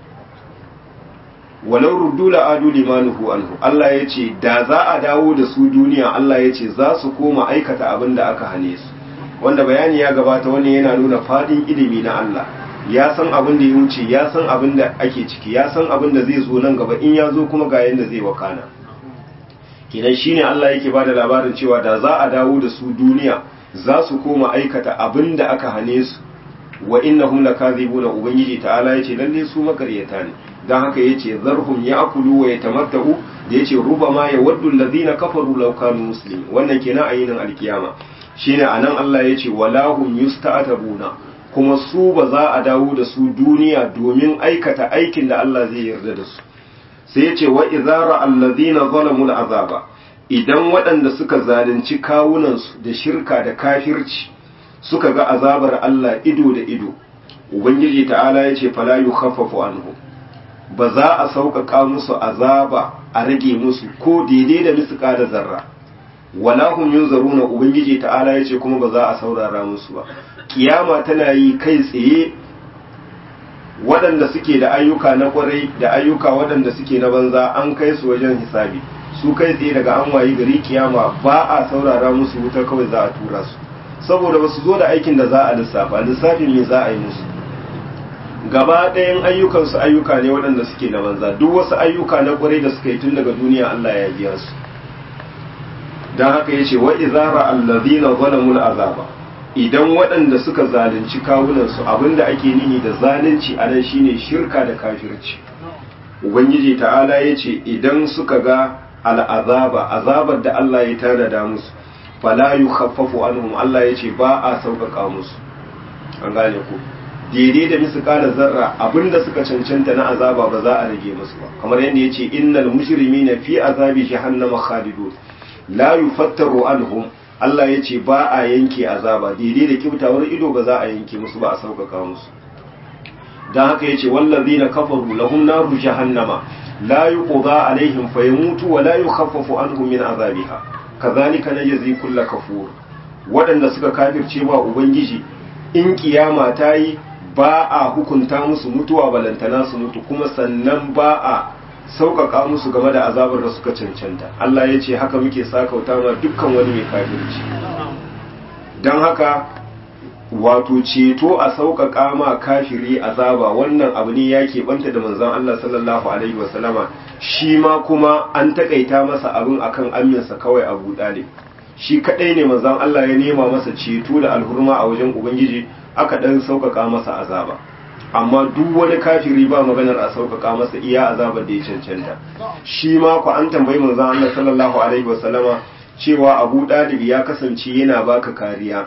walau ruddu la adu limanuhu anhu Allah ya ce da za a dawo da su duniya Allah ya ce za su koma aikata abin da aka hane su wanda bayani ya gabata wani yana nuna fadin ilimi na Allah ya san abin da ya wuce ya san abin da ake ciki ya san abin da zai zo nan gaba in ya zo kuma ga yanda zai wakana kenan shine Allah yake bada labarin cewa da za a dawo da su duniya za su koma aikata abin da aka hane su wa innahum lakazibuna ubangiji ta'ala yace lalle su makaryata ne dan haka yace zarhum ya'kulu wa yatamatta'u da yace rubama yawaddu alladhina kafaru law kanu muslimin wannan kenan ayinin alkiyama shine anan Allah yace walahum yusta'tabuna kuma su ba za a dawo da su duniya domin aikata aikin da Allah zai yarda da su sai yace wa idhara alladhina zalamu al'azaba idan waɗanda suka zalunci kawunansu da shirka da kafirci suka ga azabar Allah ido da ido ubangiji ta'ala ya ce fala yukhaffafu anhu ba za a sauƙaƙa musu azaba a rage musu ko daidai da misƙa da zarra wala hum yunzaruna ubangiji ta'ala ya ce kuma ba za a saurara musu ba kiyama tana yi kai tsaye waɗanda suke da ayyuka na ƙwarai da ayyuka waɗanda suke na banza an kai su wajen hisabi su kai tsaye daga an wayi gari kiyama ba a saurara musu wuta kawai za a tura su saboda ba su zo da aikin da za a lissafa lissafin me za a yi musu gaba ɗayan ayyukansu ayyuka ne waɗanda suke na banza duk wasu ayyuka na ƙwarai da suka yi tun daga duniya Allah ya biya su don haka ya ce wa izara allazina zalamul azaba idan waɗanda suka zalunci kawunansu abinda ake nihi da zalunci a nan shine shirka da kafirci ubangiji ta'ala ya ce idan suka ga al'azaba azabar da Allah ya tanada musu fala yukhaffafu anhum Allah yace ba a sauƙaƙa musu an gane ku daidai da misqala zarra abinda suka cancanta na azaba ba za a rage musu ba kamar yadda yace innal mujrimina fi azabi jahannama khalidun la yufattaru anhum Allah yace ba a yanke azaba daidai da kibtawar ido ba za a yanke musu ba a sauƙaƙa musu dan haka yace wallazina kafaru lahum naru jahannama la yuqda alaihim fayamutu wa la yukhaffafu anhum min azabiha kazalika najzi kulla kafur waɗanda suka kafirce wa ubangiji in kiyama ta yi ba a hukunta musu mutuwa balantana su mutu kuma sannan ba a sauƙaƙa musu game da azabar da suka cancanta Allah ya ce haka muke sakauta ma dukkan wani mai kafirci don haka wato ceto a sauƙaƙa ma kafiri azaba wannan abu ne ya keɓanta da manzon Allah sallallahu alaihi wasallama shi ma kuma an taƙaita masa abin akan aminsa kawai abu ɗalib shi kaɗai ne manzon Allah ya nema masa ceto da alhurma a wajen ubangiji aka ɗan sauƙaƙa masa azaba amma duk wani kafiri ba maganar a sauƙaƙa masa iya azabar da ya cancanta shi ma ku an tambayi manzon Allah sallallahu alaihi wasallama cewa Abu Dalib ya kasance yana baka kariya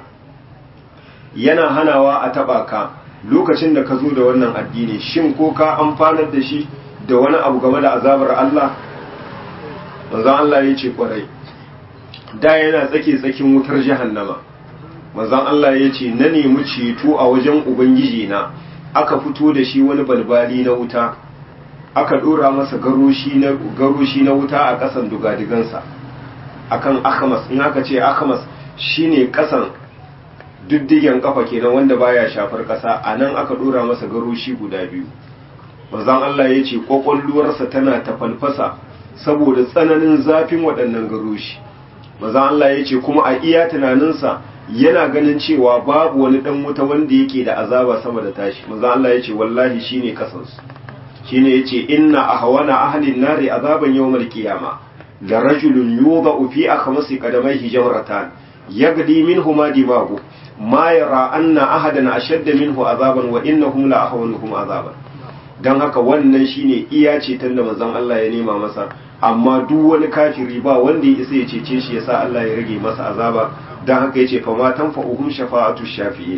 yana hanawa a taba ka lokacin da ka zo da wannan addini shin ko ka amfanar da shi da wani abu game da azabar Allah manzon Allah ya ce kwarai da yana tsake tsakin wutar jahannama manzon Allah ya ce na nemi ceto a wajen ubangiji na aka fito da shi wani balbali na wuta aka dora masa garoshi na garoshi na wuta a kasan dugadigansa akan akamas in aka ce akamas shine kasan diddigen kafa kenan wanda baya shafar kasa anan aka dora masa garoshi guda biyu manzon Allah ya ce kwakwalluwarsa tana tafalfasa saboda tsananin zafin waɗannan garoshi manzon Allah ya ce kuma a iya tunaninsa yana ganin cewa babu wani dan wuta wanda yake da azaba sama da tashi manzo Allah yace wallahi shine kasansu shine yace inna ahwana ahli an-nari azaban yawmal qiyama la rajulun yudau fi akhmasi qadamayhi jamratan yagdi minhuma dimagu ma yara anna ahadan ashadda minhu azaban wa innahum la ahwanuhum azaban dan haka wannan shine iya ce tanda manzon Allah ya nema masa amma duk wani kafiri ba wanda ya isa ya cece shi yasa Allah ya rage masa azaba don haka ya ce fama tanfa'uhum shafa'atu shafi'in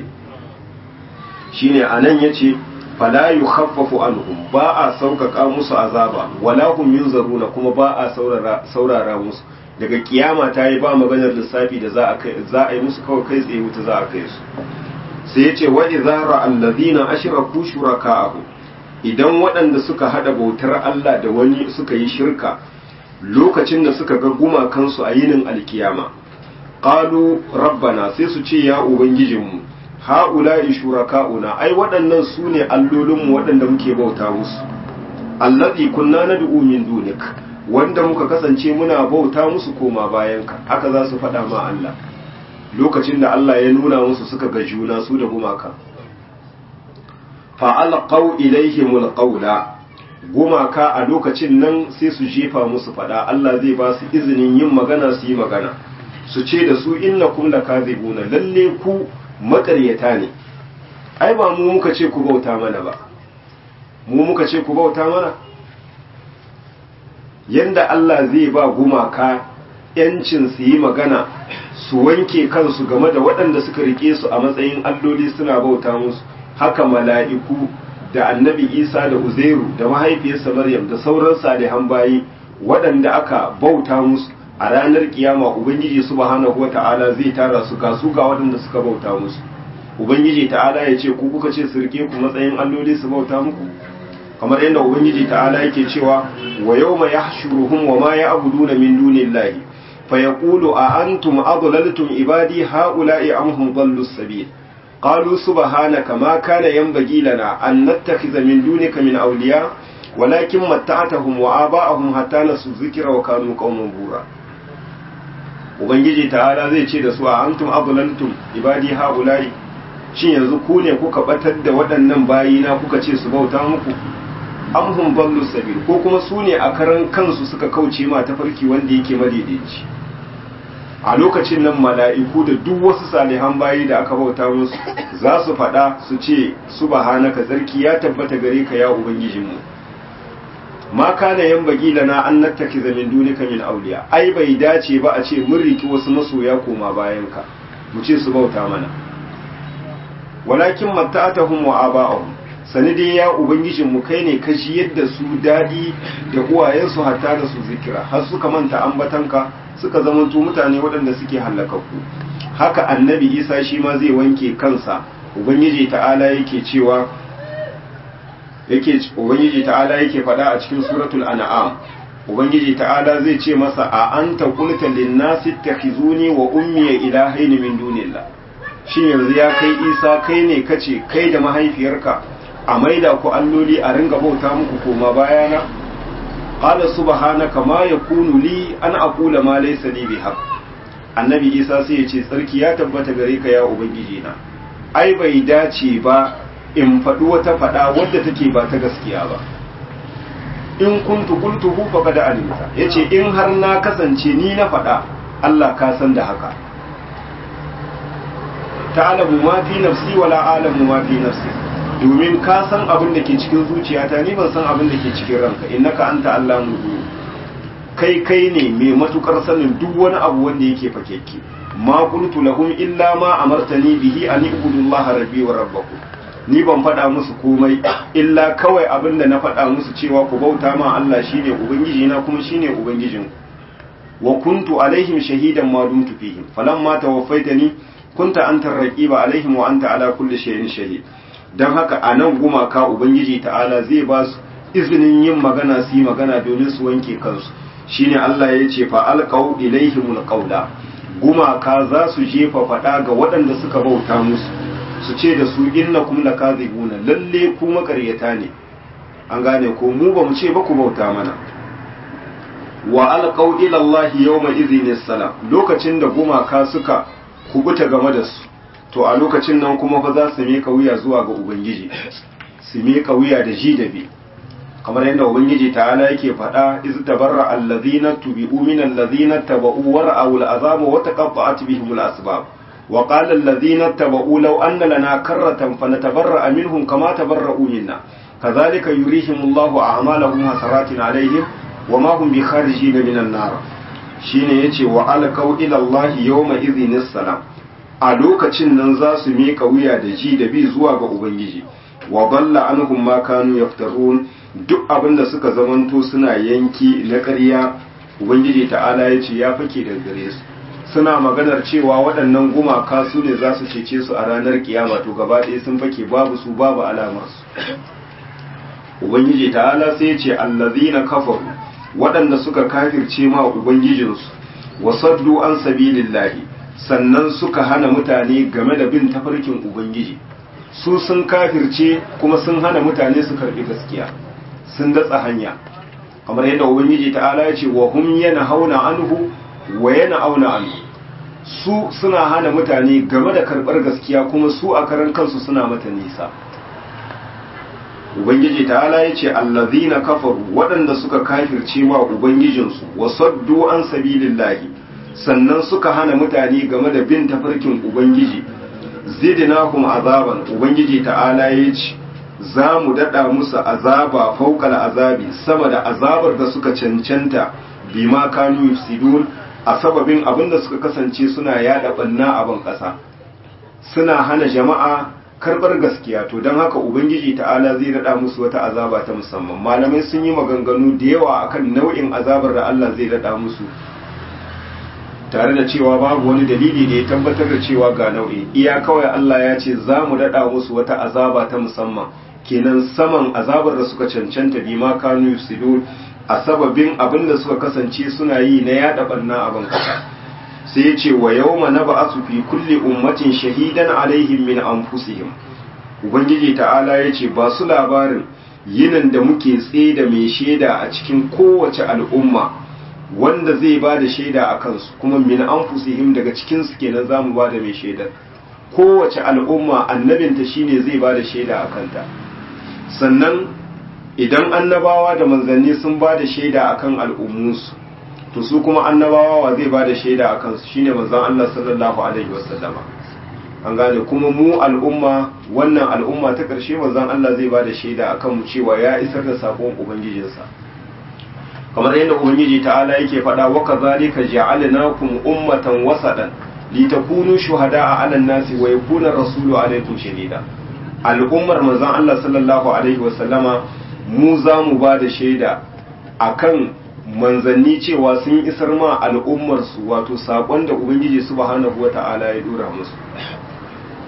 shine anan yace fala yukhaffafu anhum ba a sauƙaƙa musu azaba wala hum yunzaruna kuma ba a saurara saurara musu daga kiyama ta yi ba maganar lissafi da za a kai za a yi musu kawai kai tsaye wuta za a kai su sai yace wa idza ra'al ladina ashraku shuraka'ahu idan waɗanda suka hada bautar Allah da wani suka yi shirka lokacin da suka ga gumakansu a yinin alkiyama qalu rabbana sai su ce ya ubangijinmu haula'i shuraka'una ai waɗannan su ne allolinmu waɗanda muke bauta musu allazi kunna nad'u min dunik wanda muka kasance muna bauta musu koma bayanka haka za su faɗa ma Allah lokacin da Allah ya nuna musu suka ga juna su da gumaka fa alqaw ilaihimul qawla gumaka a lokacin nan sai su jefa musu faɗa Allah zai ba su izinin yin magana su yi magana su ce da su innakum lakazibuna lalle ku makaryata ne ai ba mu muka ce ku bauta mana ba mu muka ce ku bauta mana yanda Allah zai ba gumaka yancin su yi magana su wanke kansu game da waɗanda suka rike su a matsayin alloli suna bauta musu haka mala'iku da annabi isa da uzairu da mahaifiyarsa maryam da sauran salihan bayi waɗanda aka bauta musu a ranar kiyama ubangiji subhanahu wata'ala zai tara su ga su ga waɗanda suka bauta musu ubangiji ta'ala ya ce ku kuka ce su rike ku matsayin alloli su bauta muku kamar yadda ubangiji ta'ala yake cewa wa yawma yahshuruhum wa ma ya'buduna min dunillahi fa yaqulu a antum adlaltum ibadi haula'i am hum dhallu sabil qalu subhanaka ma kana yanbaghi lana an nattakhidha min dunika min awliya walakin matta'atahum wa aba'ahum hatta nasu dhikra wa kanu qauman bura ubangiji ta'ala zai ce da su a antum adlaltum ibadi haula'i shin yanzu ku ne kuka batar da waɗannan bayina kuka ce su bauta muku amhum ballu sabil ko kuma su ne a karan kansu suka kauce ma tafarki wanda yake madaidaici a lokacin nan mala'iku da duk wasu salihan bayi da aka bauta musu za su faɗa su ce subhanaka zarki ya tabbata gare ka ya ubangijinmu ma kana yan bagi lana an nattakiza min dunika min auliya ai bai dace ba a ce mun riki wasu masoya koma bayan ka mu ce su bauta mana walakin matta'atahum wa aba'ahum sanidin ya ubangijin mu kai ne kashi yadda su dadi da uwayensu hatta da su zikira har suka manta ambatanka suka zamanto mutane waɗanda suke halakakku haka annabi isa shi ma zai wanke kansa ubangiji ta'ala yake cewa yake ubangiji ta'ala yake faɗa a cikin suratul an'am ubangiji ta'ala zai ce masa a anta qulta lin nasi takhizuni wa ummi ilahaini min dunillah shin yanzu ya kai isa kai ne kace kai da mahaifiyarka a maida ku alloli a ringa bauta muku koma bayana qala subhanaka ma yakunu li an aqula ma laysa li bihaq annabi isa sai ya ce tsarki ya tabbata gare ka ya ubangiji na ai bai dace ba in faɗi wata faɗa wadda take ba ta gaskiya ba in kuntu qultuhu faqad alimta yace in har na kasance ni na faɗa Allah ka san da haka ta'lamu ma fi nafsi wala a'lamu ma fi nafsi domin ka san abin da ke cikin zuciyata ni ban san abin da ke cikin ranka innaka anta allamul ghuyub kai kai ne mai matukar sanin duk wani abu wanda yake fakekke ma qultu lahum illa ma amartani bihi an ibudullaha rabbi wa rabbakum ni ban faɗa musu komai illa kawai abin da na faɗa musu cewa ku bauta ma Allah shine ubangiji na kuma shine ubangijin wa kuntu alaihim shahidan ma dumtu fihim falamma tawaffaitani kunta anta raqiba alaihim wa anta ala kulli shay'in shahid dan haka anan gumaka ubangiji ta'ala zai ba su izinin yin magana su yi magana domin su wanke kansu shine Allah ya ce fa alqau ilaihimul qawla gumaka za su jefa faɗa ga waɗanda suka bauta musu su ce da su innakum lakazibuna lalle ku makaryata ne an gane ko mu ba mu ce ba ku bauta mana wa alqaw ila Allah yawma idhin salam lokacin da gumaka suka kubuta game da su to a lokacin nan kuma fa za su mika wuya zuwa ga ubangiji su mika wuya da ji da bi kamar yadda ubangiji ta'ala yake faɗa iz tabarra allazina tubi'u min allazina taba'u wa ra'aw al'azaba wa taqatta'at bihim al-asbab wa qala allazina taba'u law anna lana karratan fanatabarra'a minhum kama tabarra'u minna kadhalika yurihim Allahu a'malahum hasaratin alaihim wa ma hum bikharijin min an-nar shine yace wa alqaw ila Allah yawma idhin salam a lokacin nan za su miƙa wuya da ji da bi zuwa ga ubangiji wa dalla anhum ma kanu yaftarun duk abin da suka zamanto suna yanki na ƙarya ubangiji ta'ala ya ce ya fake da gare su suna maganar cewa waɗannan gumaka su ne za su cece su a ranar kiyama to gaba ɗaya sun fake babu su babu alamarsu ubangiji ta'ala sai ya ce allazina kafaru waɗanda suka kafirce ma ubangijinsu wasaddu an sabilillahi sannan suka hana mutane game da bin tafarkin ubangiji su sun kafirce kuma sun hana mutane su karɓi gaskiya sun datsa hanya kamar yadda ubangiji ta'ala ya ce wa hum yana hauna anhu wa yana auna anhu su suna hana mutane game da karɓar gaskiya kuma su a karan kansu suna mata nisa ubangiji ta'ala ya ce allazina kafaru waɗanda suka kafirce wa ubangijinsu wa saddu an sabilillahi sannan suka hana mutane game da bin tafarkin ubangiji zidnahum azaban ubangiji ta'ala ya ce za mu daɗa musu azaba faukal azabi sama da azabar da suka cancanta bima kanu yufsidun a sababin abin da suka kasance suna yada banna a ban ƙasa suna hana jama'a karɓar gaskiya to don haka ubangiji ta'ala zai daɗa musu wata azaba ta musamman malamai sun yi maganganu da yawa akan nau'in azabar da Allah zai daɗa musu tare da cewa babu wani dalili da ya tabbatar da cewa ga nau'i iya kawai Allah ya ce za mu daɗa musu wata azaba ta musamman kenan saman azabar da suka cancanta bi ma kanu yusidun a sababin abin da suka kasance suna yi na yada barna a bankasa sai ya ce wa yawma nab'asu fi kulli ummatin shahidan alaihim min anfusihim ubangiji ta'ala ya ce ba su labarin yinin da muke tsaye da mai shaida a cikin kowace al'umma wanda zai ba da shaida a kansu kuma min anfusihim daga cikin su kenan zamu ba da mai shaidar kowace al'umma annabinta shine zai ba da shaida a kanta sannan idan annabawa da manzanni sun ba da shaida akan al'ummunsu to su kuma annabawa wa zai ba da shaida a kansu shine manzon Allah sallallahu alaihi wasallama an gane kuma mu al'umma wannan al'umma ta ƙarshe manzon Allah zai ba da shaida akan mu cewa ya isar da sakon ubangijinsa kamar yadda ubangiji ta'ala yake faɗa wa kadhalika ja'alnakum ummatan wasadan litakunu shuhada'a 'alan nasi wa yakuna rasulu 'alaykum shahida al'ummar manzon Allah sallallahu alaihi wa sallama mu za mu ba da shaida akan manzanni cewa sun isar ma al'ummar su wato sakon da ubangiji subhanahu wata'ala ya dora musu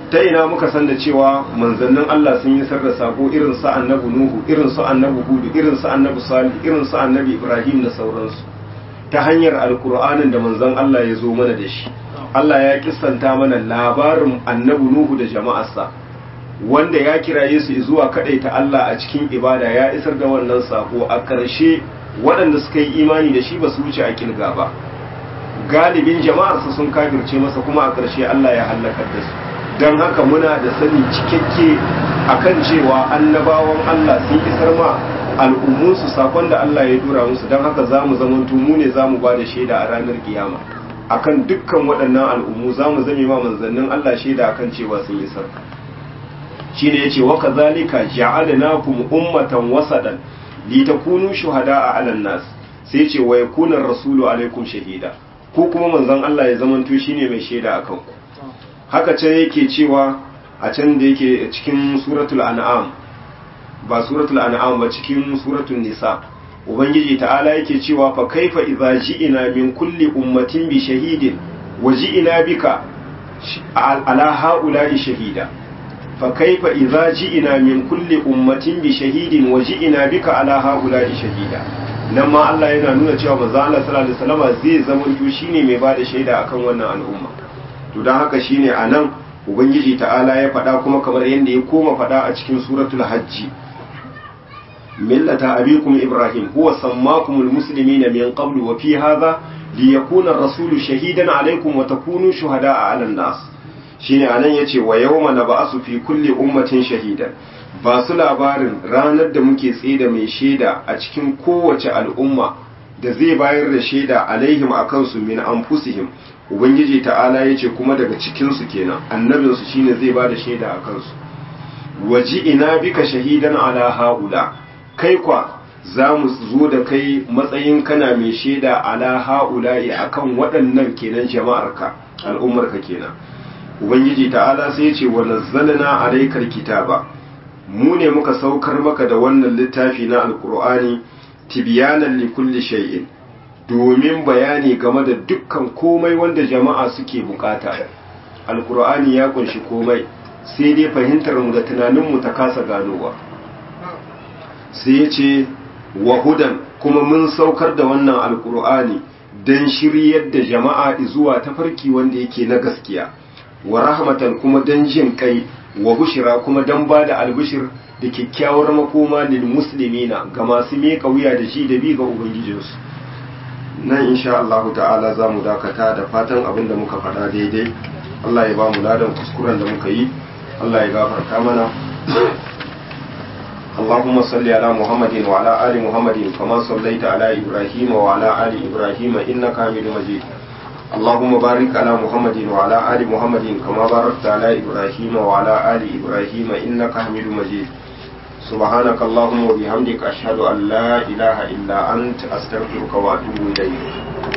ta ina muka san da cewa manzannin Allah sun yi sarda sako irin su annabi Nuhu irin su annabi Hud irin su annabi Salih irin su annabi Ibrahim da sauransu ta hanyar alkur'anin da manzon Allah ya zo mana da shi Allah ya kissanta mana labarin annabi Nuhu da jama'arsa wanda ya kiraye su zuwa ta Allah a cikin ibada ya isar da wannan sako a ƙarshe waɗanda suka yi imani da shi ba su wuce a kilga ba galibin jama'arsa sun kafirce masa kuma a ƙarshe Allah ya halakar da su don haka muna da sani cikakke akan cewa annabawan Allah sun isar ma al'ummunsu sakon da Allah ya dura musu don haka za mu zamantu mu ne za mu ba da shaida a ranar kiyama akan dukkan waɗannan al'ummu za mu zame ma manzannin Allah shaida akan cewa sun isar shi ne ya ce wa kazalika ja'alnakum ummatan wasadan litakunu shuhada'a 'alan nas sai ce wa yakuna rasulu alaikum shahida ko kuma manzon Allah ya zamanto shine mai shaida akan ku haka can yake cewa a can da yake cikin suratul an'am ba suratul an'am ba cikin suratul nisa ubangiji ta'ala yake cewa fa kaifa idza ji'ina min kulli ummatin bi shahidin wa ji'ina bika ala haula'i shahida fa kaifa idza ji'ina min kulli ummatin bi shahidin wa ji'ina bika ala haula'i shahida nan ma Allah yana nuna cewa manzo Allah sallallahu alaihi wasallam zai zama shine mai bada shaida akan wannan al'umma to don haka shine a nan ubangiji ta'ala ya faɗa kuma kamar yadda ya koma faɗa a cikin suratul hajji millata abikum ibrahim huwa sammakumul muslimina min qablu wa fi hadha liyakuna ar-rasulu shahidan alaykum wa takunu shuhada'a 'alan nas shine anan yace wa yawma nab'asu fi kulli ummatin shahidan ba su labarin ranar da muke da mai shaida a cikin kowace al'umma da zai bayar da shaida alaihim akan su min anfusihim ubangiji ta'ala ya ce kuma daga cikinsu kenan annabinsu shine zai ba da shaida a kansu waji ina bika shahidan ala haula kai kwa za mu zo da kai matsayin kana mai shaida ala haula a kan waɗannan kenan jama'arka al'ummarka kenan ubangiji ta'ala sai ya ce wa nazzalna alaikal kitaba mu ne muka saukar maka da wannan littafi na alqur'ani tibyanan likulli shay'in domin bayani game da dukkan komai wanda jama'a suke bukata alkur'ani ya kunshi komai sai dai fahimtar mu da tunaninmu ta kasa ganowa sai ya ce wa hudan kuma mun saukar da wannan alkur'ani don shiryar da jama'a zuwa tafarki wanda yake na gaskiya wa rahmatan kuma don jin kai wa bushira kuma don ba da albishir da kyakkyawar makoma lil muslimina ga masu miƙa wuya da shi da bi ga ubangijinsu nan insha Allah ta'ala za mu dakata da fatan abin da muka faɗa daidai Allah ya ba mu ladan kuskuren da muka yi Allah ya gafarta mana اللهم صل على محمد وعلى آل محمد كما صليت على إبراهيم وعلى آل إبراهيم إنك حميد مجيد اللهم بارك على محمد وعلى آل محمد كما باركت على إبراهيم وعلى آل إبراهيم إنك حميد مجيد سبحانك اللهم وبحمدك أشهد أن لا إله إلا أنت أستغفرك وأتوب إليك